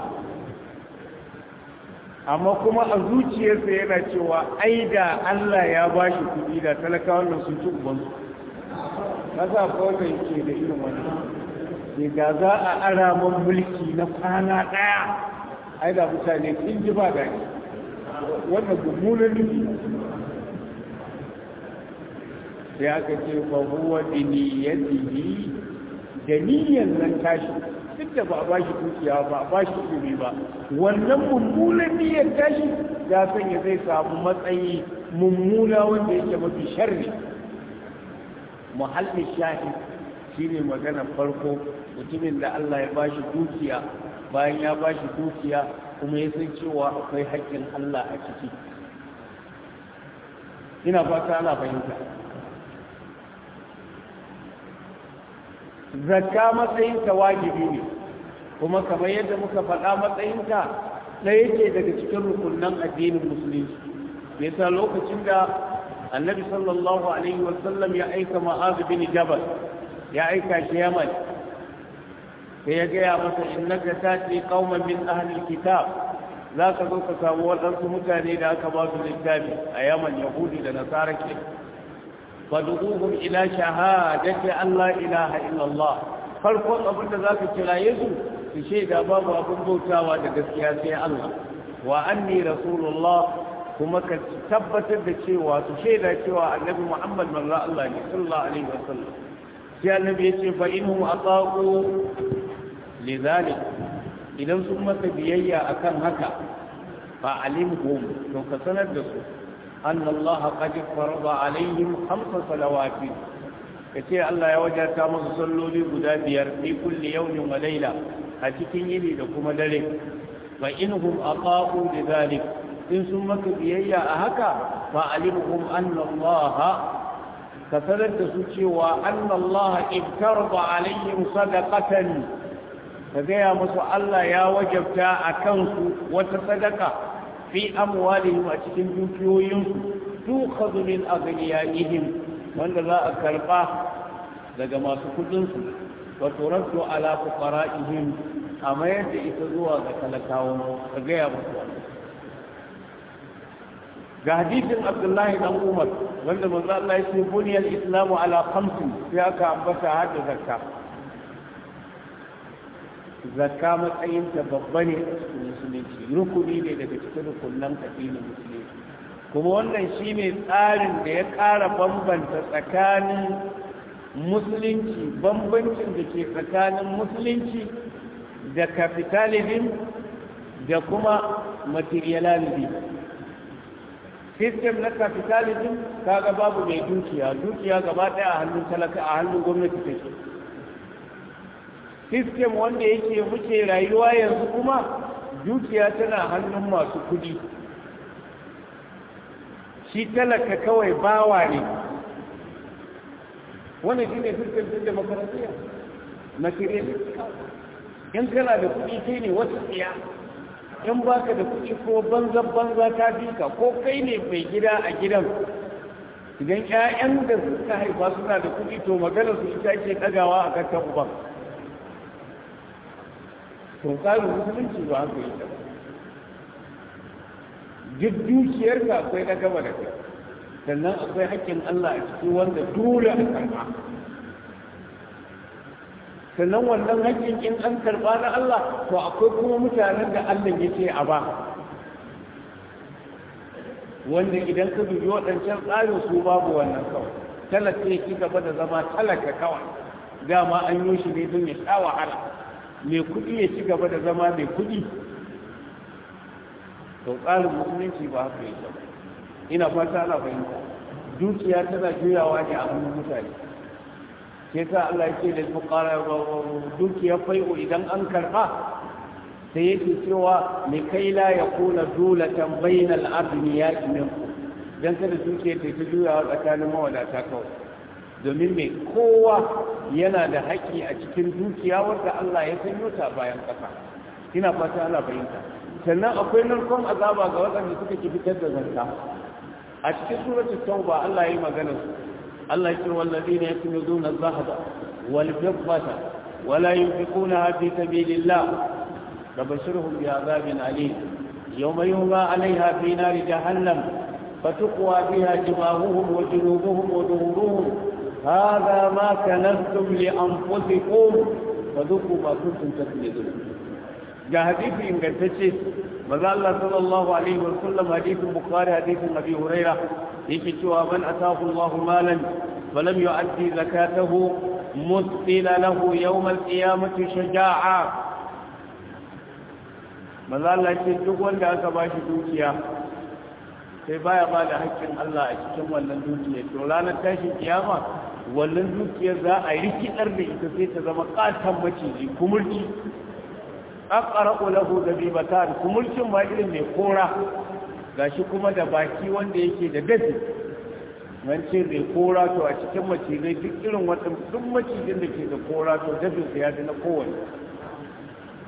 A: amma kuma a zuciyarsa yana cewa ai da Allah ya ba shi kuɗi da talakawan nan sun ci ubansu kasa kawai yake da irin wani ne da za a ara man mulki na kwana ɗaya ai da mutane sun ji ba daɗi wannan mummunan nufi sai aka ce fa huwa bi niyyatihi da niyyar nan tashi duk da ba a ba shi dukiya ba a ba shi ilimi ba wannan mummunan niyyar tashi ya sanya zai samu matsayi mummuna wanda yake mafi sharri muhallin shahi shine magana farko mutumin da Allah ya bashi dukiya bayan ya bashi dukiya kuma ya san cewa akwai haƙƙin Allah a ciki ina fata ana fahimta zakka matsayinta wajibi ne kuma kamar yadda muka faɗa matsayinta ɗaya ce daga cikin rukunan addinin musulunci yasa lokacin da annabi sallallahu alaihi wasallam ya aika ma'az bin jabal ya aika shi yaman sai ya gaya masa innaka tati qauman min ahli kitab za ka zo ka samu waɗansu mutane da aka ba su littafi a yaman yahudi da nasara ke fadu'uhum ila shahadati an la ilaha illallah farkon abin da zaka kira yesu su shaida babu abin bautawa da gaskiya sai Allah wa anni rasulullah kuma ka tabbatar da cewa su shaida cewa annabi Muhammad manzo Allah ne sallallahu alaihi wasallam sai annabi ya ce fa inhum ataqu lidhalik idan sun masa biyayya akan haka fa alimhum to ka sanar da su anna Allah qad farada alaihim khamsa salawati kace Allah ya wajata musu salloli guda biyar fi kulli yawmin wa layla a cikin yini da kuma dare fa inhum aqaqu lidhalik in sun maka biyayya a haka fa alimhum anna Allah ka sanar da su cewa anna Allah ibtarada alaihim sadaqatan ka gaya musu Allah ya wajabta a kansu wata sadaka fi amwalihim a cikin dukiyoyinsu tukhadhu min aghniyaihim wanda za a karba daga masu kudinsu wa turaddu ala fuqara'ihim a mayar da ita zuwa ga talakawan ka gaya musu ga hadisin Abdullahi dan Umar wanda manzo Allah ya ce buniyal islamu ala khamsin sai aka ambata hadda zakka zakka matsayinta babba ne a cikin musulunci rukuni ne daga cikin rukunan addinin musulunci kuma wannan shine tsarin da ya ƙara bambanta tsakanin musulunci bambancin da ke tsakanin musulunci da capitalism da kuma materialism system na capitalism kaga babu mai dukiya dukiya gaba ɗaya a hannun talaka a hannun gwamnati take system wanda yake muke rayuwa yanzu kuma dukiya tana hannun masu kudi shi talaka kawai bawa ne wannan shi ne system din demokarasiya materialistic in kana da kudi kai ne wata tsiya in baka da kudi ko banza banza ta ka ko kai ne mai gida a gidan idan 'ya'yan da suka haifa suna da kudi to maganar su ita ke ɗagawa a kan uban to tsarin musulunci ba haka yi ta duk dukiyarka akwai na gaba da kai sannan akwai haƙƙin Allah a ciki wanda dole a karɓa sannan wannan haƙƙin in an karɓa na Allah to akwai kuma mutanen da Allah ya ce a ba wanda idan ka dubi waɗancan tsarin su babu wannan kawai talaka ya ci gaba da zama talaka kawai dama an yi shi ne don ya sha wahala mai kuɗi ya ci gaba da zama mai kuɗi to tsarin musulunci ba haka yake ba ina fata ana fahimta dukiya tana juyawa ne a hannun mutane ke sa Allah ya ce da fuqara dukiyar fai'u idan an karba sai yake cewa mai kai la ya kuna dulatan bainal abniya minku dan kada dukiyar ta ta juyawa tsakanin mawadata kawai domin mai kowa yana da haƙƙi a cikin dukiya wanda Allah ya sanyo ta bayan ƙasa ina fata ana fahimta sannan akwai narkon azaba ga waɗanda suka ki fitar da zakka a cikin suratul tauba Allah ya yi magana su Allah ya ce wallazina yaknuzuna adh-dhahaba wal fiddata wala yunfiqunaha fi sabilillah fabashirhum bi'adhabin alim yawma yuhma 'alayha fi nari jahannam فتقوى بها جباههم وجنوبهم وظهورهم هذا ما كنزتم لأنفسكم فذوقوا ما كنتم تكنزون جاء حديث إن قلتشي ماذا الله صلى الله عليه وسلم حديث البخاري حديث أبي هريرة يكتوى من أتاه الله مالا فلم يؤدي زكاته مثل له يوم القيامة شجاعا ماذا الله يكتوى أن أكباش دوكيا sai baya ba da haƙƙin Allah a cikin wannan dukiyar to ranar tashin kiyama wannan dukiyar za a rikidar da ita sai ta zama ƙatan maciji kumurci aqra'u lahu dabibatan kumurcin ma irin mai kora gashi kuma da baki wanda yake da dafi wance mai kora to a cikin macizai duk irin wata duk macijin da ke da kora to dafin sa ya fi na kowane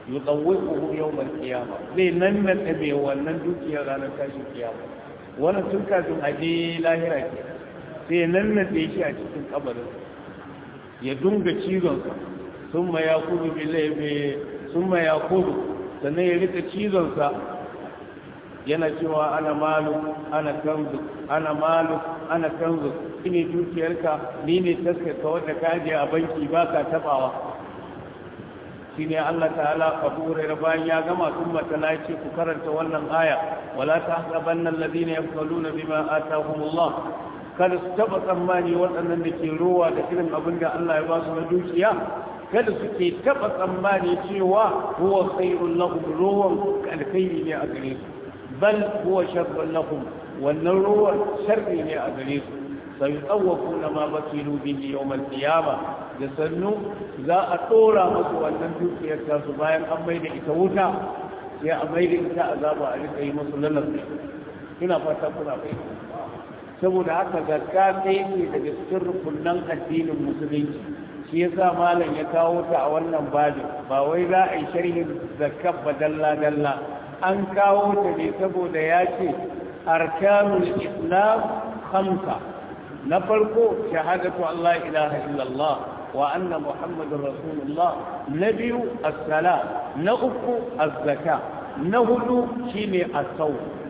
A: yutawwiquhu yawm al-qiyamah zai nan nan mai wannan dukiyar ranar tashin kiyama wannan tun kafin a je lahira ke sai nan nan shi a cikin kabarin ya dunga cizon sa summa yakudu billahi summa yakudu sannan ya rika cizon sa yana cewa ana malu ana kanzu ana malu ana kanzu ne dukiyarka ni ne taskaka wanda ka je a banki ba ka tabawa shine Allah ta'ala Abu Hurairah bayan ya gama sun matala ce ku karanta wannan aya wala tahsabanna alladhina yafaluna bima atahumullah kada su taba tsammani waɗannan da ke rowa da irin abin da Allah ya ba su na dukiya kada su ke taba tsammani cewa huwa khairul lahum rowan alkhairi ne a gare su bal huwa sharrun lahum wannan rowan sharri ne a gare su سيطوفون ما بكلوا به يوم القيامة da sannu za a tsora masu wannan dukiyar tasu bayan an mai da ita wuta sai a mai da ita azaba a rika yi masu lalace ina fata kuna bai saboda haka zakka sai ke daga cikin rukunan addinin musulunci shi yasa malam ya kawo ta a wannan babin ba wai za a yi sharhin zakka ba dalla dalla an kawo ta ne saboda ya ce arkanul islam khamsa na farko shahadatu Allah ilaha illallah wa anna muhammadun rasulullah na biyu as-sala na uku az-zaka na hudu shine as-saw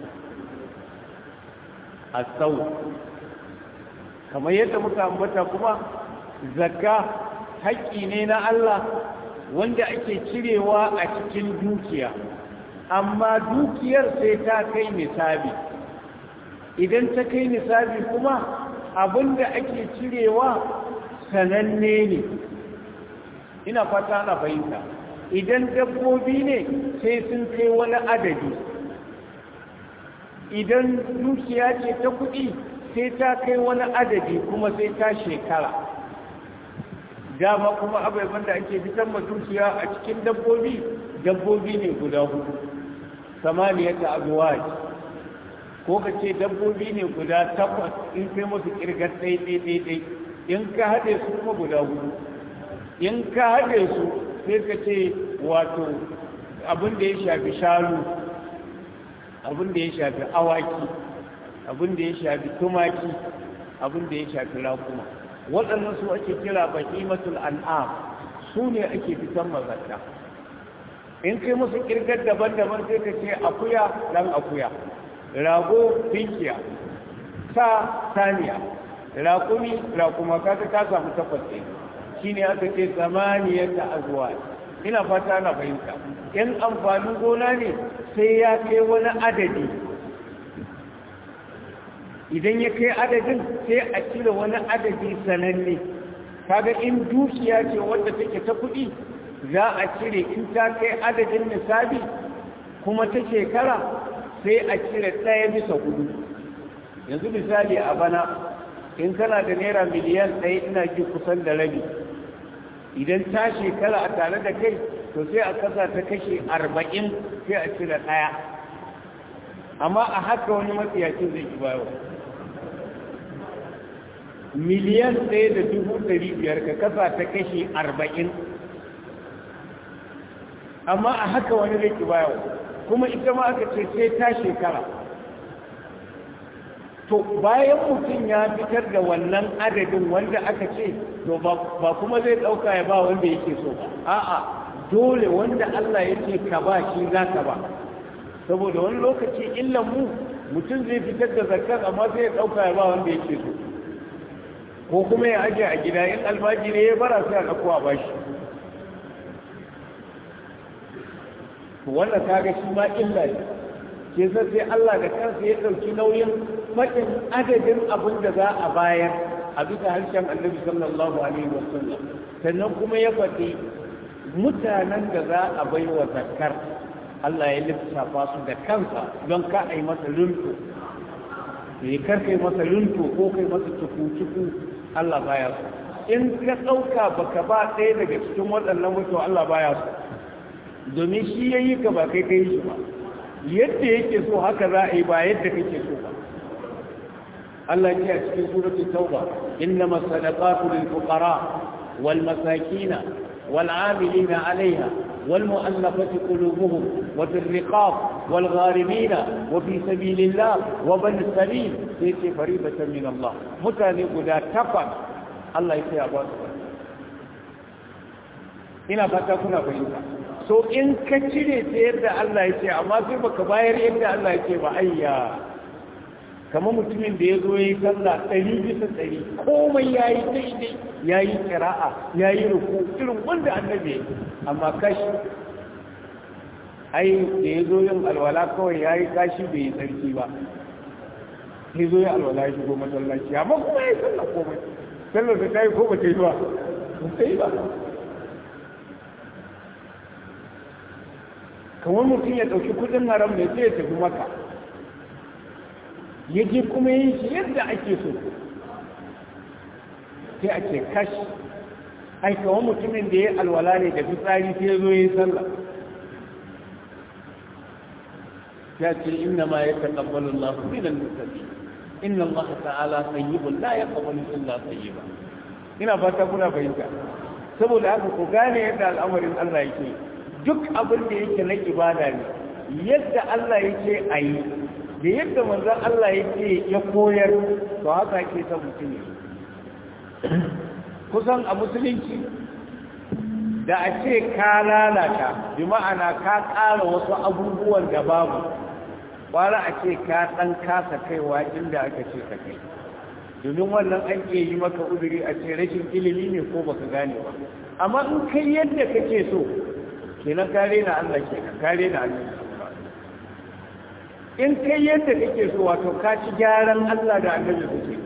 A: as-saw kamar yadda muka ambata kuma zakka haƙƙi ne na Allah wanda ake cirewa a cikin dukiya amma dukiyar sai ta kai nisabi idan ta kai nisabi kuma abinda ake cirewa sananne ne ina fata ana fahimta idan dabbobi ne sai sun kai wani adadi idan dukiya ce ta kuɗi sai ta kai wani adadi kuma sai ta shekara dama kuma abubuwan da ake fitar ma dukiya a cikin dabbobi dabbobi ne guda hudu samaniyata abuwaj ko ka ce dabbobi ne guda takwas in kai musu kirgar ɗai-ɗai-ɗai in ka haɗe su kuma guda hudu in ka haɗe su sai ka ce wato abin da ya shafi shanu abin da ya shafi awaki abin da ya shafi tumaki abin da ya shafi rakuma waɗannan su ake kira baƙimatul an'am su ne ake fitan mazarta in kai musu kirgar daban-daban sai ka ce akuya ɗan akuya rago tinkiya sa saniya raƙumi raƙuma kaga ka samu takwas ɗin shi ne aka ce zamaniyar da azuwa ina fata na fahimta in amfanin gona ne sai ya kai wani adadi idan ya kai adadin sai a cire wani adadi sananne kaga in dukiya ce wadda take ta kuɗi za a cire in ta kai adadin nisabi kuma ta shekara sai a cire ɗaya bisa hudu yanzu misali a bana in kana da naira miliyan ɗaya ina ji kusan da rabi idan ta shekara a tare da kai to sai a kasa ta kashe arba'in sai a cire ɗaya amma a haka wani matsiyacin zai ki bayo miliyan ɗaya da dubu ɗari biyar ka kasa ta kashe arba'in amma a haka wani zai ki bayo kuma ita ma aka ce sai ta shekara to bayan mutum ya fitar da wannan adadin wanda aka ce to ba kuma zai ɗauka ya ba wanda yake so ba a'a dole wanda Allah ya ce ka ba shi za ka ba saboda wani lokaci illan mu mutum zai fitar da zakar amma zai ɗauka ya ba wanda yake so ko kuma ya ajiye a gida in albaji ne ya bara sai a ɗauko a bashi wannan kaga shi ma illa ne ke sai Allah da kansa ya ɗauki nauyin faɗin adadin abin da za a bayar a bisa harshen annabi sallallahu alaihi wasallam sannan kuma ya faɗi mutanen da za a bai wa zakar Allah ya lissafa su da kansa don ka a yi masa lunto ne kar kai masa lunto ko kai masa cuku-cuku Allah baya su in ka ɗauka baka ba ɗaya daga cikin waɗannan mutu Allah baya su domin shi ya yi ka ba kai kai shi ba yadda yake so haka za a yi ba yadda kake so ba Allah ya ce a cikin suratul tauba innama sadaqatu lil fuqara wal masakin wal amilina alaiha والمؤلفة قلوبهم وفي الرقاب والغارمين وفي سبيل الله وبن السبيل سيتي فريضة من الله متاني قد تفع الله يسير أبوات ina fata kuna fahimta so in ka cire ta yadda Allah ya ce amma sai baka bayar yadda Allah ya ce ba ayya kamar mutumin da ya zo ya yi sallah ɗari bisa ɗari komai ya yi daidai ya yi ƙira'a ya yi ruku irin wanda annabi ya amma kashi ai da ya zo yin alwala kawai ya yi kashi bai yi tsarki ba ya zo ya alwala ya shigo masallaci amma kuma ya yi sallah komai sallar da ta yi ko ba ta yi ba ba ta yi ba kamar mutum ya ɗauki kudin haram mai sai ya tafi maka ya je kuma yin shi yadda ake so sai a ce kashi ai kamar mutumin da ya alwala ne da fitsari sai ya zo ya yi sallah ya ce inna ma ya taƙabbalu Allah min al-muttaqi inna Allah ta'ala tayyibun la yaqbalu illa tayyiba ina fata kuna fahimta saboda haka ku gane yadda al'amarin Allah yake duk abin da yake na ibada ne yadda Allah yake a yi da yadda manzan Allah yake ya koyar to haka ke ta mutum ne kusan a musulunci da a ce ka lalata bi ma'ana ka ƙara wasu abubuwan da babu ƙwara a ce ka ɗan kasa kaiwa inda aka ce ka kai domin wannan an ke yi maka uzuri a ce rashin ilimi ne ko baka gane ba amma in kai yadda kake so kenan kare na Allah kenan kare na Allah in kai yadda kake so wato ka ci gyaran Allah da annabi kuke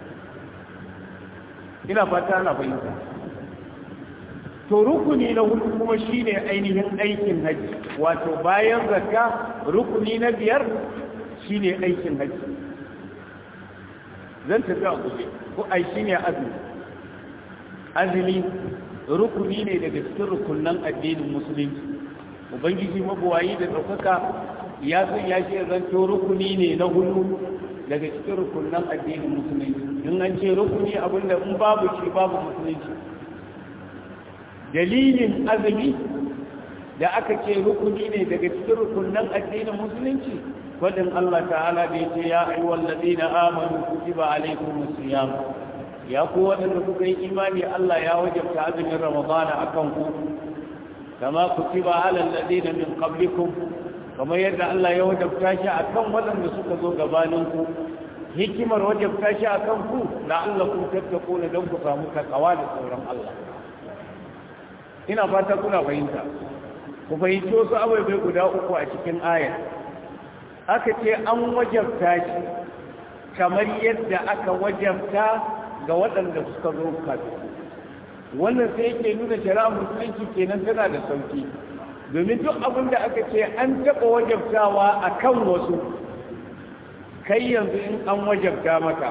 A: ina fata na fahimta to rukuni na hudu kuma shine ainihin aikin haji wato bayan zakka rukuni na biyar shine aikin haji zan tafi a guje ko ai shine azumi azumi rukuni ne daga cikin rukunan addinin musulunci ubangiji mabuwayi da ɗaukaka ya san ya ce zanto rukuni ne na hudu daga cikin rukunan addinin musulunci in an ce rukuni abinda in babu shi babu musulunci dalilin azumi da aka ce rukuni ne daga cikin rukunan addinin musulunci fadin Allah ta'ala da ya ce ya ayyuhal ladina amanu kutiba alaykumus siyam ya ku waɗanda kuka yi imani Allah ya wajabta azumin Ramadana a kan ku kama kutiba alal ladina min qablikum kamar yadda Allah ya wajabta shi a kan waɗanda suka zo gabanin ku hikimar wajabta shi a kan ku la'allakum tattaquna don ku samu takawa da tsoron Allah ina fata kuna fahimta ku fahimci wasu abubuwa guda uku a cikin aya aka ce an wajabta shi kamar yadda aka wajabta ga waɗanda suka zo kafin wannan sai yake nuna shari'a musulunci kenan tana da sauki domin duk abin da aka ce an taɓa wajabtawa a kan wasu kai yanzu in an wajabta maka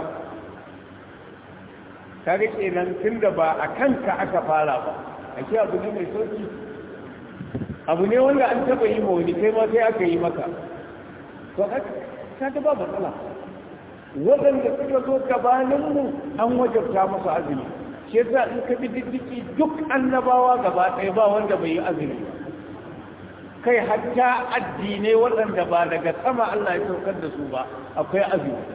A: kaga kenan tun da ba a kanka aka fara ba a ce abu ne mai sauki abu ne wanda an taɓa yi ma wani kai ma sai aka yi maka to ka ga ba matsala waɗanda suka zo gabaninmu an wajabta masu azumi shi yasa in ka bi diddiki duk annabawa gaba ɗaya ba wanda bai yi azumi kai hatta addinai waɗanda ba daga sama Allah ya saukar da su ba akwai azumi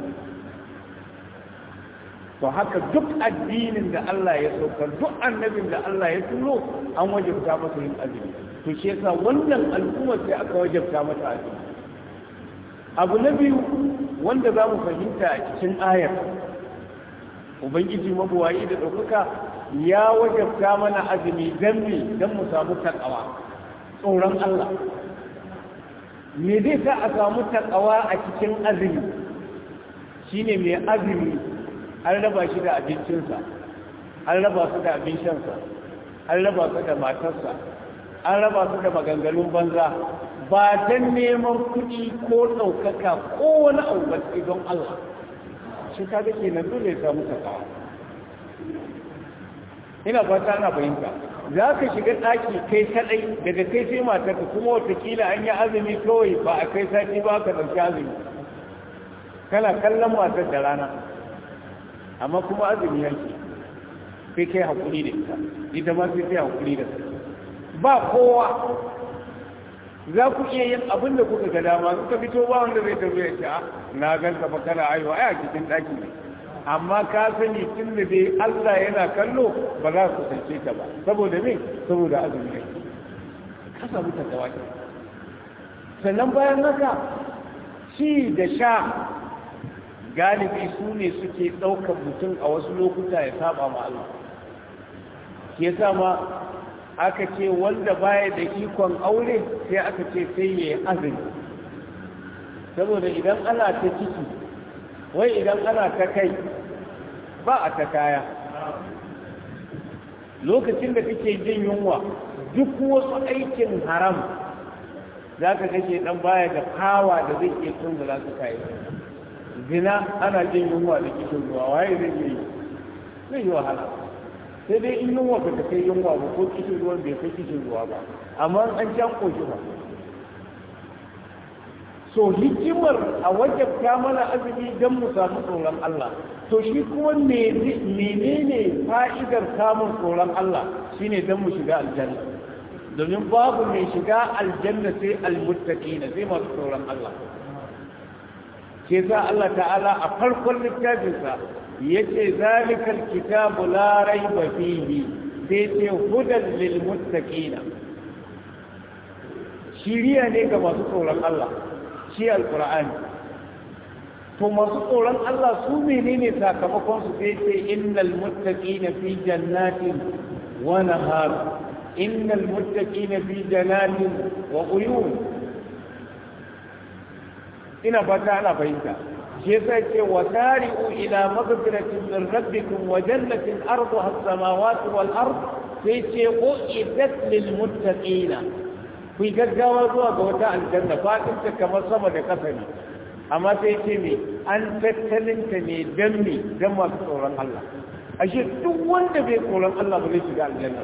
A: to haka duk addinin da Allah ya saukar duk annabin da Allah ya tuno an wajabta masa yin azumi to shi yasa wannan al'ummar sai aka wajabta mata azumi abu na biyu wanda za mu fahimta a cikin ayar ubangiji mabuwayi da ɗaukaka ya wajabta mana azumi don me don mu samu takawa tsoron Allah me zai sa a samu takawa a cikin azumi shine mai azumi an raba shi da abincinsa an raba su da abin shansa an raba su da matarsa an raba su da maganganun banza ba don neman kuɗi ko ɗaukaka ko wani abu ba don Allah shi ka ga kenan dole ya samu takawa ina fata ana fahimta za ka shiga ɗaki kai kaɗai daga kai sai matarka kuma watakila an yi azumi kawai ba a kai sati ba ka ɗauki azumi kana kallon matar da rana amma kuma azumi yanki sai kai haƙuri da ita ita ma sai kai haƙuri da su ba kowa za ku iya yin abin da kuka ga dama suka fito ba wanda zai tafi ya ce na ganta ba kana aiwa ai a cikin ɗaki ne amma ka sani tun da dai Allah yana kallo ba za ku kusance ta ba saboda me saboda azumi ne ka samu takawa sannan bayan haka ci da sha galibi su ne suke ɗaukar mutum a wasu lokuta ya saba ma Allah ke ma aka ce wanda baya da ikon aure sai aka ce sai ya yi azumi saboda idan ana ta ciki wai idan ana ta kai ba a ta kaya lokacin da kake jin yunwa duk wasu aikin haram za ka kake dan baya da kawa da zai iya tunzula su kayi zina ana jin yunwa da kishin ruwa waye zai yi zai yi wahala sai dai in yunwa ba ta kai yunwa ba ko kishin ruwan bai kai kishin ruwa ba amma an can koshi ba so hikimar a wajabta mana azumi don mu samu tsoron Allah to shi kuma menene fa'idar samun tsoron Allah shine don mu shiga aljanna domin babu mai shiga aljanna sai almuttaqina sai masu tsoron Allah ke sa Allah ta'ala a farkon littafinsa yace zalikal kitabu la raiba fihi sai ce hudan lil muttaqina shiriya ne ga masu tsoron Allah shi alqur'ani to masu tsoron Allah su menene sakamakon su sai ce innal muttaqina fi jannatin wa nahar innal muttaqina fi jannatin wa uyun ina fata ana fahimta shi yasa ce wa tari'u ila maghfiratin min rabbikum wa jannatin arduha as-samawati wal ard sai ce uiddat lil muttaqina ku gaggawa zuwa ga wata aljanna fadin ta kamar sama da kasa ne amma sai ce me an tattalin ta ne dan me dan masu tsoron Allah ashe duk wanda bai tsoron Allah ba zai shiga aljanna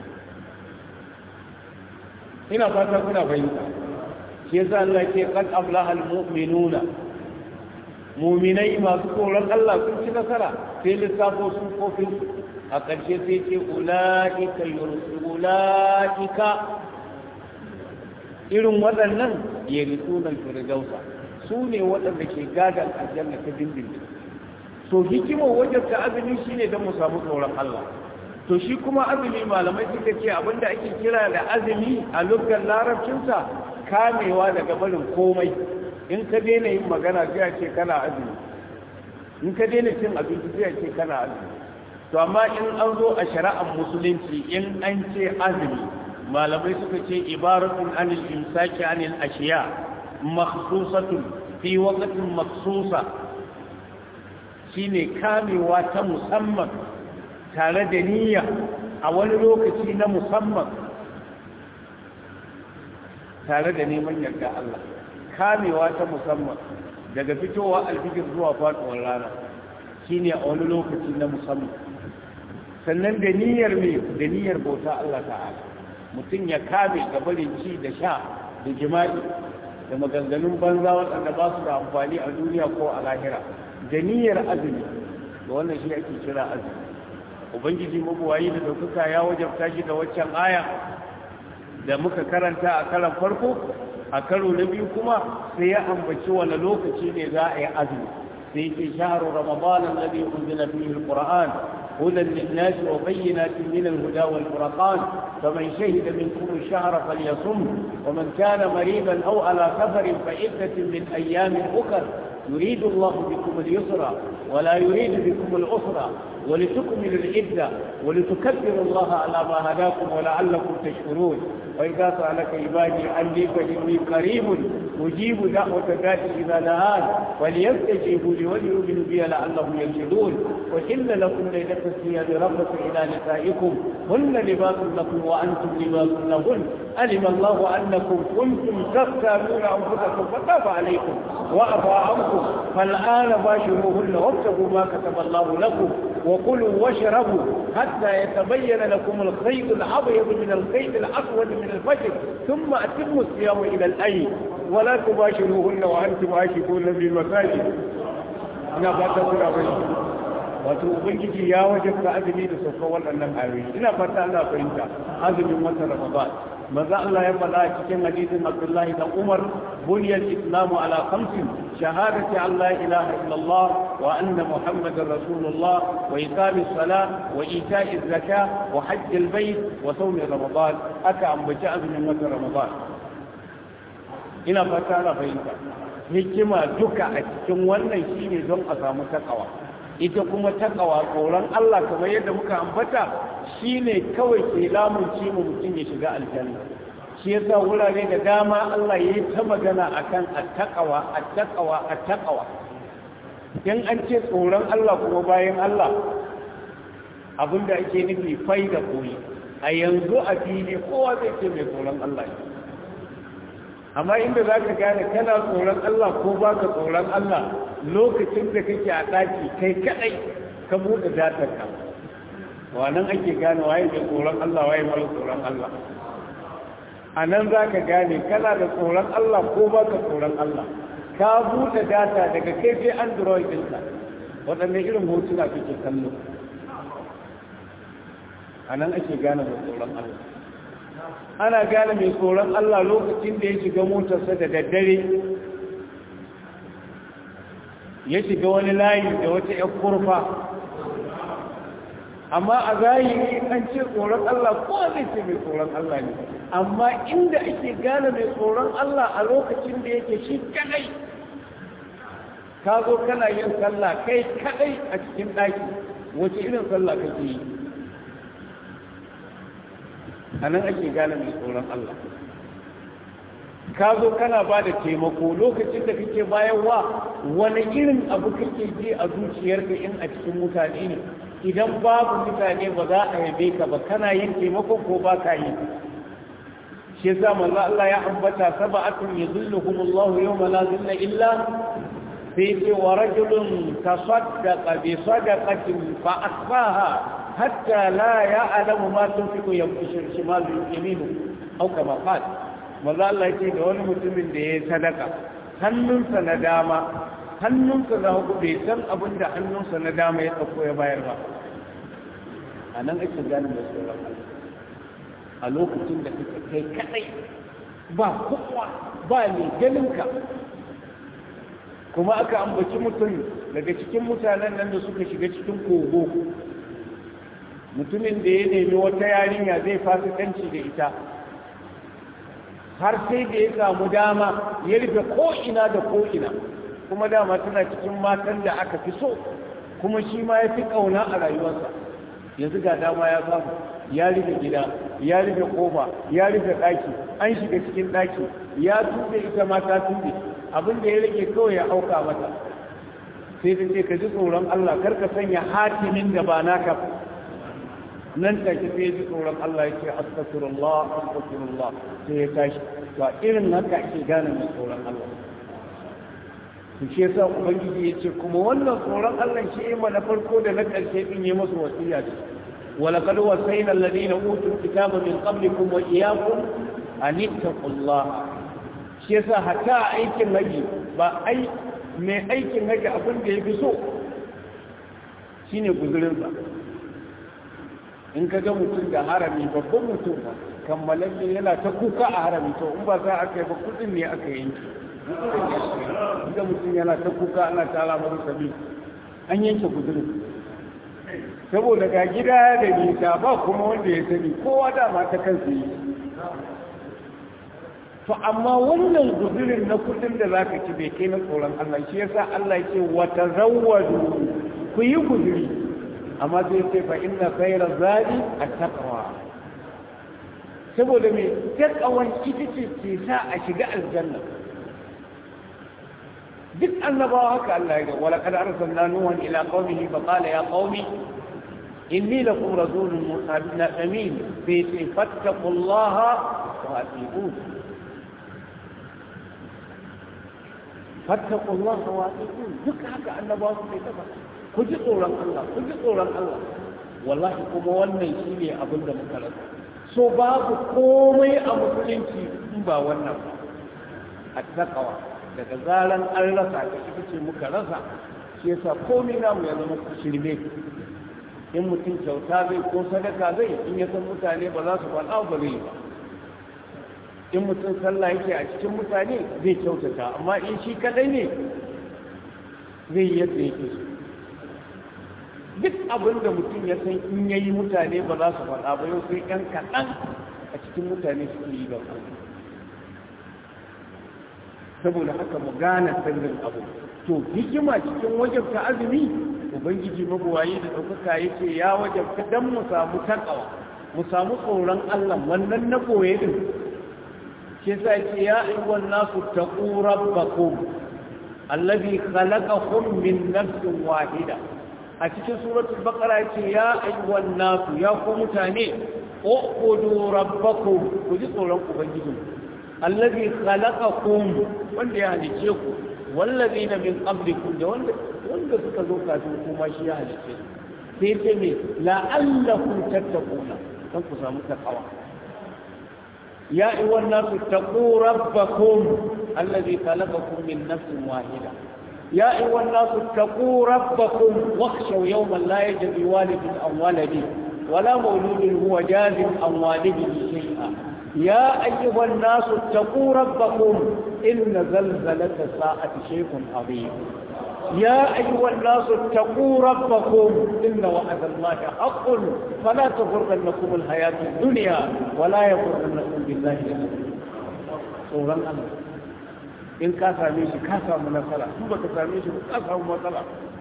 A: ina fata kuna fahimta shi yasa Allah ke qad aflaha almu'minuna mu'minai masu tsoron Allah sun ci nasara sai lissafo sun kofin a ƙarshe sai ce ulaika ulaika irin waɗannan yarisunan firdausa su ne waɗanda ke gadan aljanna ta dindindin so hikimar wajen ta azumi shine don mu samu tsoron Allah to shi kuma azumi malamai suka ce abinda ake kira da azumi a lugar larabcinsa kamewa daga barin komai in ka daina yin magana sai a ce kana azumi in ka daina cin abinci sai a ce kana azumi to amma in an zo a shari'ar musulunci in an ce azumi malamai suka ce ibaratun anil imsaki anil ashiya makhsusatun fi waqtin makhsusa shine kamewa ta musamman tare da niyya a wani lokaci na musamman tare da neman yarda Allah kamewa ta musamman daga fitowa alfijir zuwa faɗuwar rana shine a wani lokaci na musamman sannan da niyyar me da niyyar bauta Allah ta'ala mutum ya kame ga barin ci da sha da jima'i da maganganun banza waɗanda ba su da amfani a duniya ko a lahira da niyyar azumi da wannan shi ake kira azumi ubangiji mabuwayi da ɗaukaka ya wajabta shi da waccan aya da muka karanta a karan farko a karo na biyu kuma sai ya ambaci wani lokaci ne za a yi azumi sai ke shaharu ramadan alladhi unzila fihi alquran hudan lin-nas wa bayyinatin min al-huda wal-furqan faman shahida minkum ash-shahra falyasum wa man kana maridan aw ala safarin fa iddatun min ayyamin ukhra يريد الله بكم اليسر ولا يريد بكم العسر ولتكملوا العدة ولتكبروا الله على ما هداكم ولعلكم تشكرون وإذا سألك عبادي عني فإني قريب أجيب دعوة الناس إذا دعان وليستجيبوا لي وليؤمنوا بي لعلهم يرشدون وإن لكم ليلة الصيام رفث إلى نسائكم هن لباس لكم وأنتم لباس لهن علم الله أنكم كنتم تختارون أنفسكم فتاب عليكم وأبى عنكم فالآن باشروهن وابتغوا ما كتب الله لكم وكلوا واشربوا حتى يتبين لكم الخيط الأبيض من الخيط الأسود من الفجر ثم أتموا الصيام إلى الأي ولا تباشروهن وأنتم عاكفون في المساجد ina fata kuna bai wato ubangiji ya wajabta azumi da saukar waɗannan ayoyi ina fata Allah fahimta azumin watan ramadan maza Allah ya faɗa a cikin hadisin Abdullahi dan Umar buniyal islamu ala khamsin shahadati an la ilaha illallah wa anna muhammadar rasulullah wa iqamis salah wa ita'iz zakah wa hajjil bayt wa sawmi ramadan aka ambaci azumin watan ramadan ina fata ana fahimta hikima duka a cikin wannan shine don a samu takawa ita kuma takawa tsoron Allah kamar yadda muka ambata shine kawai ke lamunci mu mutum ya shiga aljanna shi yasa wurare da dama Allah ya yi ta magana akan attaqawa attaqawa attaqawa in an ce tsoron Allah kuma bayan Allah abinda ake nufi fai da koyi a yanzu a fili kowa zai ce mai tsoron Allah ne amma inda za ka gane kana tsoron Allah ko ba ka tsoron Allah lokacin da kake a ɗaki kai kaɗai ka buɗe datarka wannan ake gane waye mai tsoron Allah waye mara tsoron Allah a nan za ka gane kana da tsoron Allah ko ba ka tsoron Allah ka buɗe data daga kai sai android ɗinka waɗanne irin hotuna kake kallo a nan ake gane mai tsoron Allah ana gane mai tsoron Allah lokacin da ya shiga motarsa da daddare ya shiga wani layi da wata ‘yan kurfa amma a zahiri an ce tsoron Allah ko zai ce mai tsoron Allah ne amma inda ake gane mai tsoron Allah a lokacin da yake shi kadai ka zo kana yin sallah kai kadai a cikin ɗaki wace irin sallah kake yi a nan ake gane mai tsoron Allah ka zo kana ba da taimako lokacin da kake bayarwa wani irin abu kake ji a zuciyarka in a cikin mutane ne idan babu mutane ba za a yabe ka ba kana yin taimako ko ba ka yi shi yasa manzo Allah ya ambata sab'atun yuzilluhum Allah yawma la zilla illa sai ce wa rajulun tasaddaqa bi sadaqatin fa asbaha hatta la ya'lamu ma tunfiqu shimalu yaminu aw kama qala manzo Allah yake da wani mutumin da yayi sadaka hannunsa na dama hannunsa na hagu bai san abin da hannunsa na dama ya dauko ya bayar ba a nan ake gane mai tsoron a lokacin da kake kai kadai ba kowa ba ne ganinka kuma aka ambaci mutum daga cikin mutanen nan da suka shiga cikin kogo mutumin da ya nemi wata yarinya zai fasikanci da ita har sai da ya samu dama ya rufe ko'ina da ko'ina kuma dama tana cikin matan da aka fi so kuma shi ma ya fi ƙauna a rayuwarsa yanzu ga dama ya samu ya rufe gida ya rufe kofa ya rufe ɗaki an shiga cikin ɗaki ya tuɓe ita ma ta tuɓe abin da ya rage kawai ya auka mata sai ta ce ka ji tsoron Allah kar ka sanya hatimin da ba naka nan take sai ji tsoron Allah ya ce astaghfirullah astaghfirullah sai ya tashi ba irin haka ake gane mai tsoron Allah su shi yasa ubangiji ya ce kuma wannan tsoron Allah shi ya na farko da na ƙarshe din yi masu wasiya ce ولقد وصينا الذين اوتوا الكتاب من قبلكم واياكم ان اتقوا الله shi yasa hatta aikin haji ba ai mai aikin haji abin da yafi so shine guzurin ba in ka ga mutum da harami babban mutum ba kammalalle yana ta kuka a harami to in ba za a kai ba kudin ne aka yanke ga mutum yana ta kuka ana tara masa sabi an yanke guzurin saboda ga gida da nisa ba kuma wanda ya sani kowa dama ta kansa yi to amma wannan guzurin na kudin da za ka ci bai kai na tsoron Allah shi yasa Allah ce wata zawwadu ku yi guzuri amma sai ce fa inna khayra zadi at-taqwa saboda me taqwan ita ce ke sa a shiga aljanna duk annabawa haka Allah ya ga wala kad arsalna nuhan ila qaumihi fa qala ya qaumi inni lakum rasulun amin fi fattaqullaha wa atiqun fattaqullaha wa atiqun duk haka annabawa su ke tafa ku ji tsoron Allah ku ji tsoron Allah wallahi kuma wannan shine abin da muka rasa so babu komai a musulunci in ba wannan ba at-taqwa daga zaran an rasa ta ita ce muka rasa shi yasa komai namu ya zama shirme in mutum kyauta zai ko sadaka zai in ya san mutane ba za su faɗa ba zai ba in mutum sallah yake a cikin mutane zai kyautata amma in shi kadai ne zai yadda yake so duk abin da mutum ya san in ya yi mutane ba za su faɗa ba yau sai ɗan kaɗan a cikin mutane suke yi ba saboda haka mu gane sirrin abu to hikima cikin wajabta azumi ubangiji mabuwayi da ɗaukaka yake ya wajabta don mu samu takawa mu samu tsoron allah wannan na koye din shi sa ce ya ayyuhan nasu taqu rabbakum allazi khalaqakum min nafsin wahida a cikin suratul baqara ce ya ayyuhan nasu ya ku mutane uqudu rabbakum ku ji tsoron ubangijinku allazi khalaqakum wanda ya halice ku wallazina min qablikum da wanda wanda suka zo kafin kuma shi ya halice sai ce me la'allakum tattaquna dan ku samu takawa ya ayyuhan nasu taqu rabbakum allazi khalaqakum min nafsin wahida يا أيها الناس اتقوا ربكم واخشوا يوما لا يجزي والد عن ولده ولا مولود هو جاز عن والده شيئا يا أيها الناس اتقوا ربكم إن زلزلة الساعة شيء عظيم يا أيها الناس اتقوا ربكم إن وعد الله حق فلا تغرنكم الحياة الدنيا ولا يغرنكم بالله سورة الله in ka same shi ka samu nasara in baka same shi ka samu matsala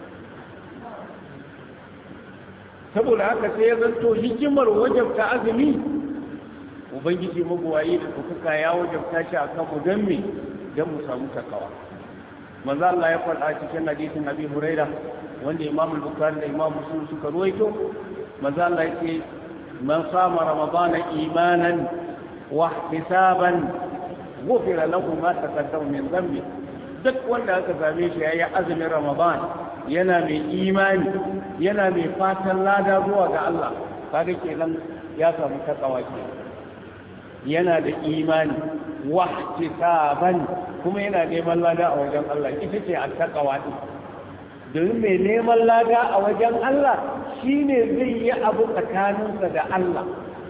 A: saboda haka sai ya zanto hikimar wajabta azumi ubangiji magowaye da kuka ya wajabta shi a kanmu don me don mu samu takawa manzo Allah ya faɗa cikin hadisin Abi Huraira wanda Imam Bukhari da Imam Muslim suka ruwaito manzo Allah yake man sama ramadana imanan wa ihtisaban gufira lahu ma taqaddama min dhanbi duk wanda aka same shi yayi azumin ramadan yana mai imani yana mai fatan lada zuwa ga Allah kaga kenan ya samu takawa ke yana da imani wahtisaban kuma yana neman lada a wajen Allah ita ce attaqwa din domin mai neman lada a wajen Allah shine zai yi abu tsakaninsa da Allah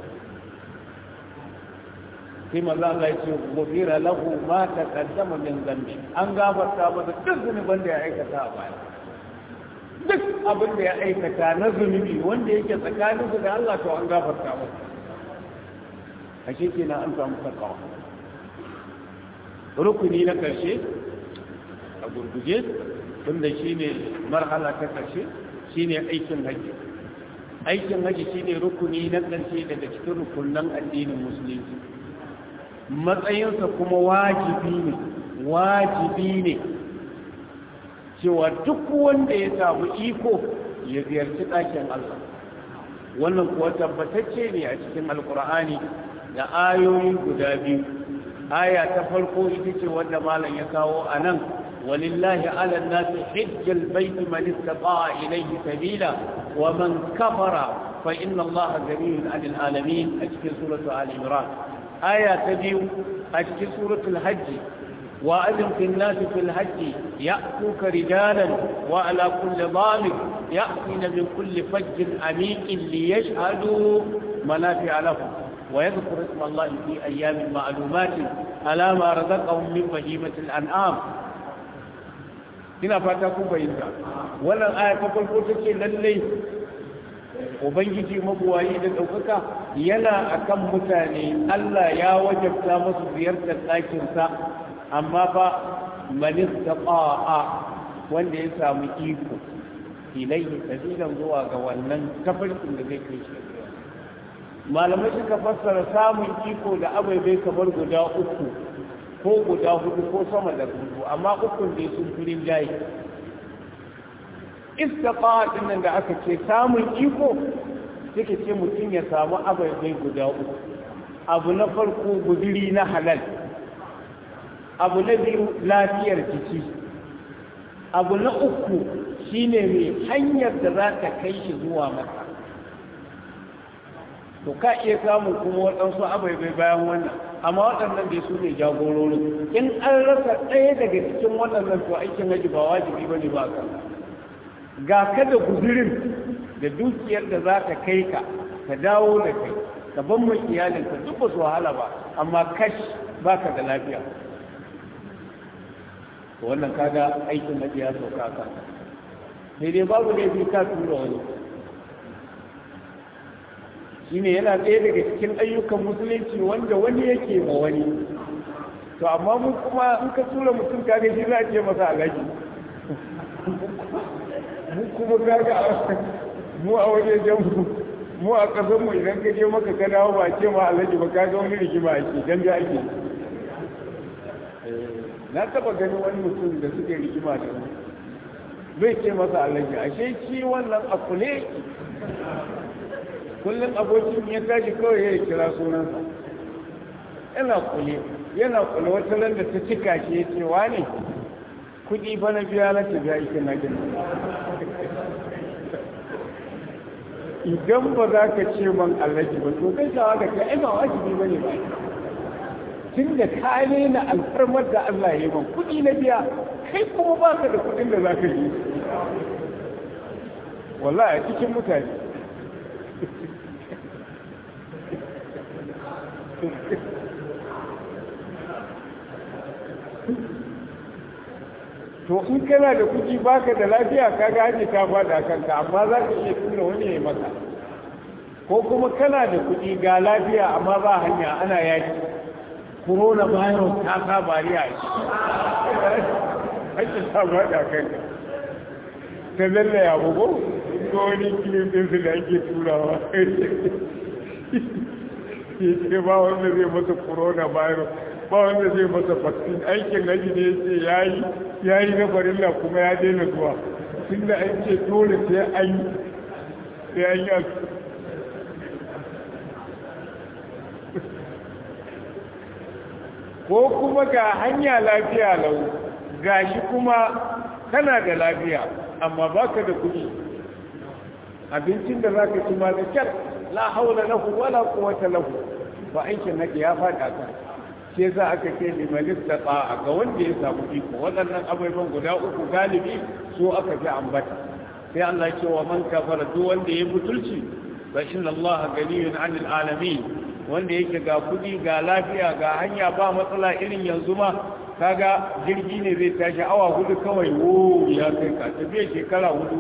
A: sai maza Allah ya ce gofira lahu ma taqaddama min dhanbi an gafarta masa duk zunuban da ya aikata a baya duk abin da ya aikata na zunubi wanda yake tsakanin da Allah to an gafarta masa ashe kenan an samu takawa rukuni na karshe a gurguje tunda shine marhala ta karshe shine aikin haji aikin haji shine rukuni na karshe daga cikin rukunan addinin musulunci matsayinsa kuma wajibi ne wajibi ne cewa duk wanda ya samu iko ya ziyarci ɗakin Allah wannan kuwa tabbatacce ne a cikin alkur'ani da ayoyi guda biyu aya ta farko ita ce wanda malam ya kawo a nan walillahi ala nasi hijjal baiti man istata'a ilayhi sabila wa man kafara fa inna allaha ghaniyun 'anil alamin a cikin suratu al-imran aya ta biyu a cikin suratul hajji wa azim fil nas fil hajji ya'tuka rijalan wa ala kulli dhamir ya'tina min kulli fajjin amiqin li yashhadu manafi'a lahum wa yadhkuru isma Allah fi ayyamin ma'lumat ala ma razaqahum min bahimatil an'am ina fata kun bayyana wannan aya ta farko take lalle ubangiji mabuwayi da ɗaukaka yana akan mutane Allah ya wajabta musu ziyartar ɗakinsa amma fa manista ƙa'a wanda ya samu iko ilaihi sabilan zuwa ga wannan tafarkin da zai kai shi malamai suka fassara samun iko da abai kamar guda uku ko guda hudu ko sama da hudu amma ukun da sun firin jayi istiqa din da aka ce samun iko suke ce mutum ya samu abai guda uku abu na farko guduri na halal abu na biyu lafiyar jiki abu na uku shine mai hanyar da za ta kai shi zuwa maka to ka iya samun kuma waɗansu abai bayan wannan amma waɗannan dai su ne jagororin in an rasa ɗaya daga cikin waɗannan to aikin haji ba wajibi ba ne ba ka ga ka da guzurin da dukiyar da za ta kai ka ka dawo da kai ka ban mai iyalinka duk ba su wahala ba amma kash ba ka da lafiya wannan kaga aikin na ya sauka ka sai dai babu ne bi ka tura wani shine yana ɗaya daga cikin ayyukan musulunci wanda wani yake ma wani to amma mu kuma in ka tura mutum kaga shi za a ce masa alaji mu kuma kaga mu a wajen mu mu a ƙasar mu idan ka je maka ka dawo ba ce ma alaji ba kaga wani rigima ake dan da ake na taba ganin wani mutum da suke rigima da mu zai ce masa alaji ashe shi wannan a kule kullum abokin ya tashi kawai ya kira sunansa yana kule yana kule wata ran da ta cika shi ya ce wane kuɗi fa na biya na ta biya ita na gina idan ba za ka ce man allaji ba to kai shawa ka ce ai ba wajibi ba ne ba tun da ka na alfarmar da Allah ya yi man kuɗi na biya kai kuma ba ka da kuɗin da za ka yi wallahi a cikin mutane to in kana da kuɗi baka da lafiya ka gane ta faɗa kanka amma za ka iya tura wani ya maka ko kuma kana da kuɗi ga lafiya amma ba hanya ana yaki corona virus ta sa bariya ake ta faɗa kanka ta lalle ya bugu ko wani kilin ɗinsu da ake turawa ya ce ba wanda zai masa corona virus ba wanda zai masa vaccine aikin haji ne ce ya yi ya yi na farilla kuma ya daina zuwa tun da an ce dole sai an yi sai an yi ko kuma ga hanya lafiya lau gashi kuma kana da lafiya amma baka da kuɗi abincin da za ka ci ma da kyar la haula lahu wala quwwata lahu ba aikin nake ya faɗa ka shi yasa aka ce liman istata ga wanda ya samu iko waɗannan abubuwan guda uku galibi so aka fi ambata sai Allah ce wa man kafara duk wanda ya butulci fa inna Allah ganiyun 'anil alamin wanda yake ga kudi ga lafiya ga hanya ba matsala irin yanzu ma kaga jirgi ne zai tashi awa hudu kawai wo ya kai ka tafiya shekara hudu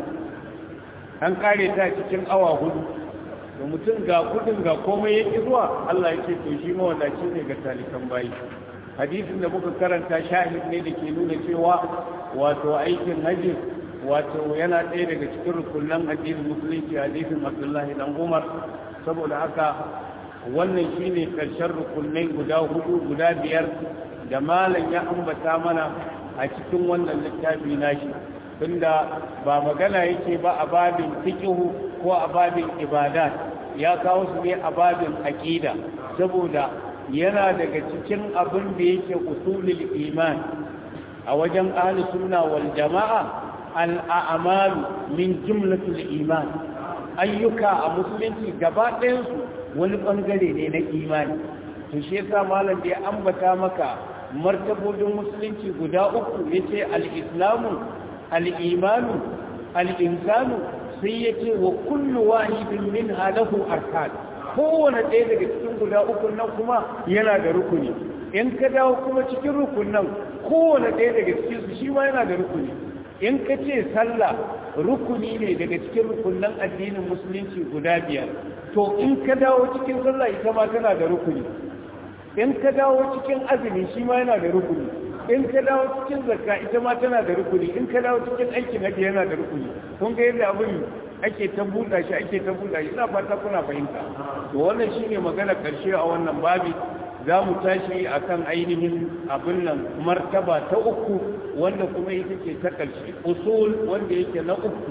A: an kare ta cikin awa hudu da mutum ga kudin ga komai ya ƙi zuwa Allah ya ce to shi mawadaci ne ga talikan bayi hadisin da muka karanta shahid ne da ke nuna cewa wato aikin hajji wato yana ɗaya daga cikin rukunan addinin musulunci hadisin abdullahi dan umar saboda haka wannan shine karshen rukunai guda hudu guda biyar da malam ya ambata mana a cikin wannan littafi nashi tunda ba magana yake ba a babin fiqhu ko a babin ibadat ya kawo su ne a babin aqida saboda yana daga cikin abin da yake usulul iman a wajen ahli sunna wal jamaa al a'malu min jumlatul iman ayyuka a musulunci gaba ɗayan su wani bangare ne na imani to shi yasa malam da ya ambata maka martabodin musulunci guda uku yace al-islamu al-imanu al-insanu sai yace wa kullu wahidin min halahu arkan kowane ɗaya daga cikin guda uku nan kuma yana da rukuni in ka dawo kuma cikin rukunan kowane ɗaya daga cikin su shi ma yana da rukuni in ka ce sallah rukuni ne daga cikin rukunan addinin musulunci guda biyar to in ka dawo cikin sallah ita ma tana da rukuni in ka dawo cikin azumi shi ma yana da rukuni in ka dawo cikin zakka ita ma tana da rukuni in ka dawo cikin aikin haji yana da rukuni kun ga yadda abin ake ta buɗa shi ake ta buɗa shi ina fata kuna fahimta to wannan shine magana karshe a wannan babi za mu tashi akan ainihin abin nan martaba ta uku wanda kuma ita ce ta ƙarshe usul wanda yake na uku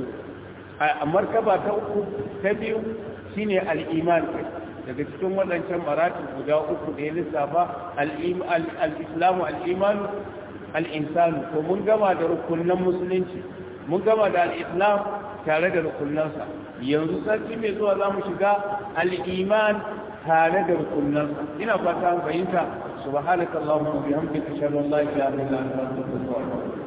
A: a martaba ta uku ta biyu shine al-iman daga cikin waɗancan maratib guda uku da ya lissafa al-islamu al-imanu al-insanu to mun gama da rukunan musulunci mun gama da al-islam tare da rukunansa yanzu sarki mai zuwa za mu shiga al-iman tare da rukunansa ina fata an fahimta subhanakallahumma wa bihamdika ashhadu an la ilaha illa anta astaghfiruka wa atubu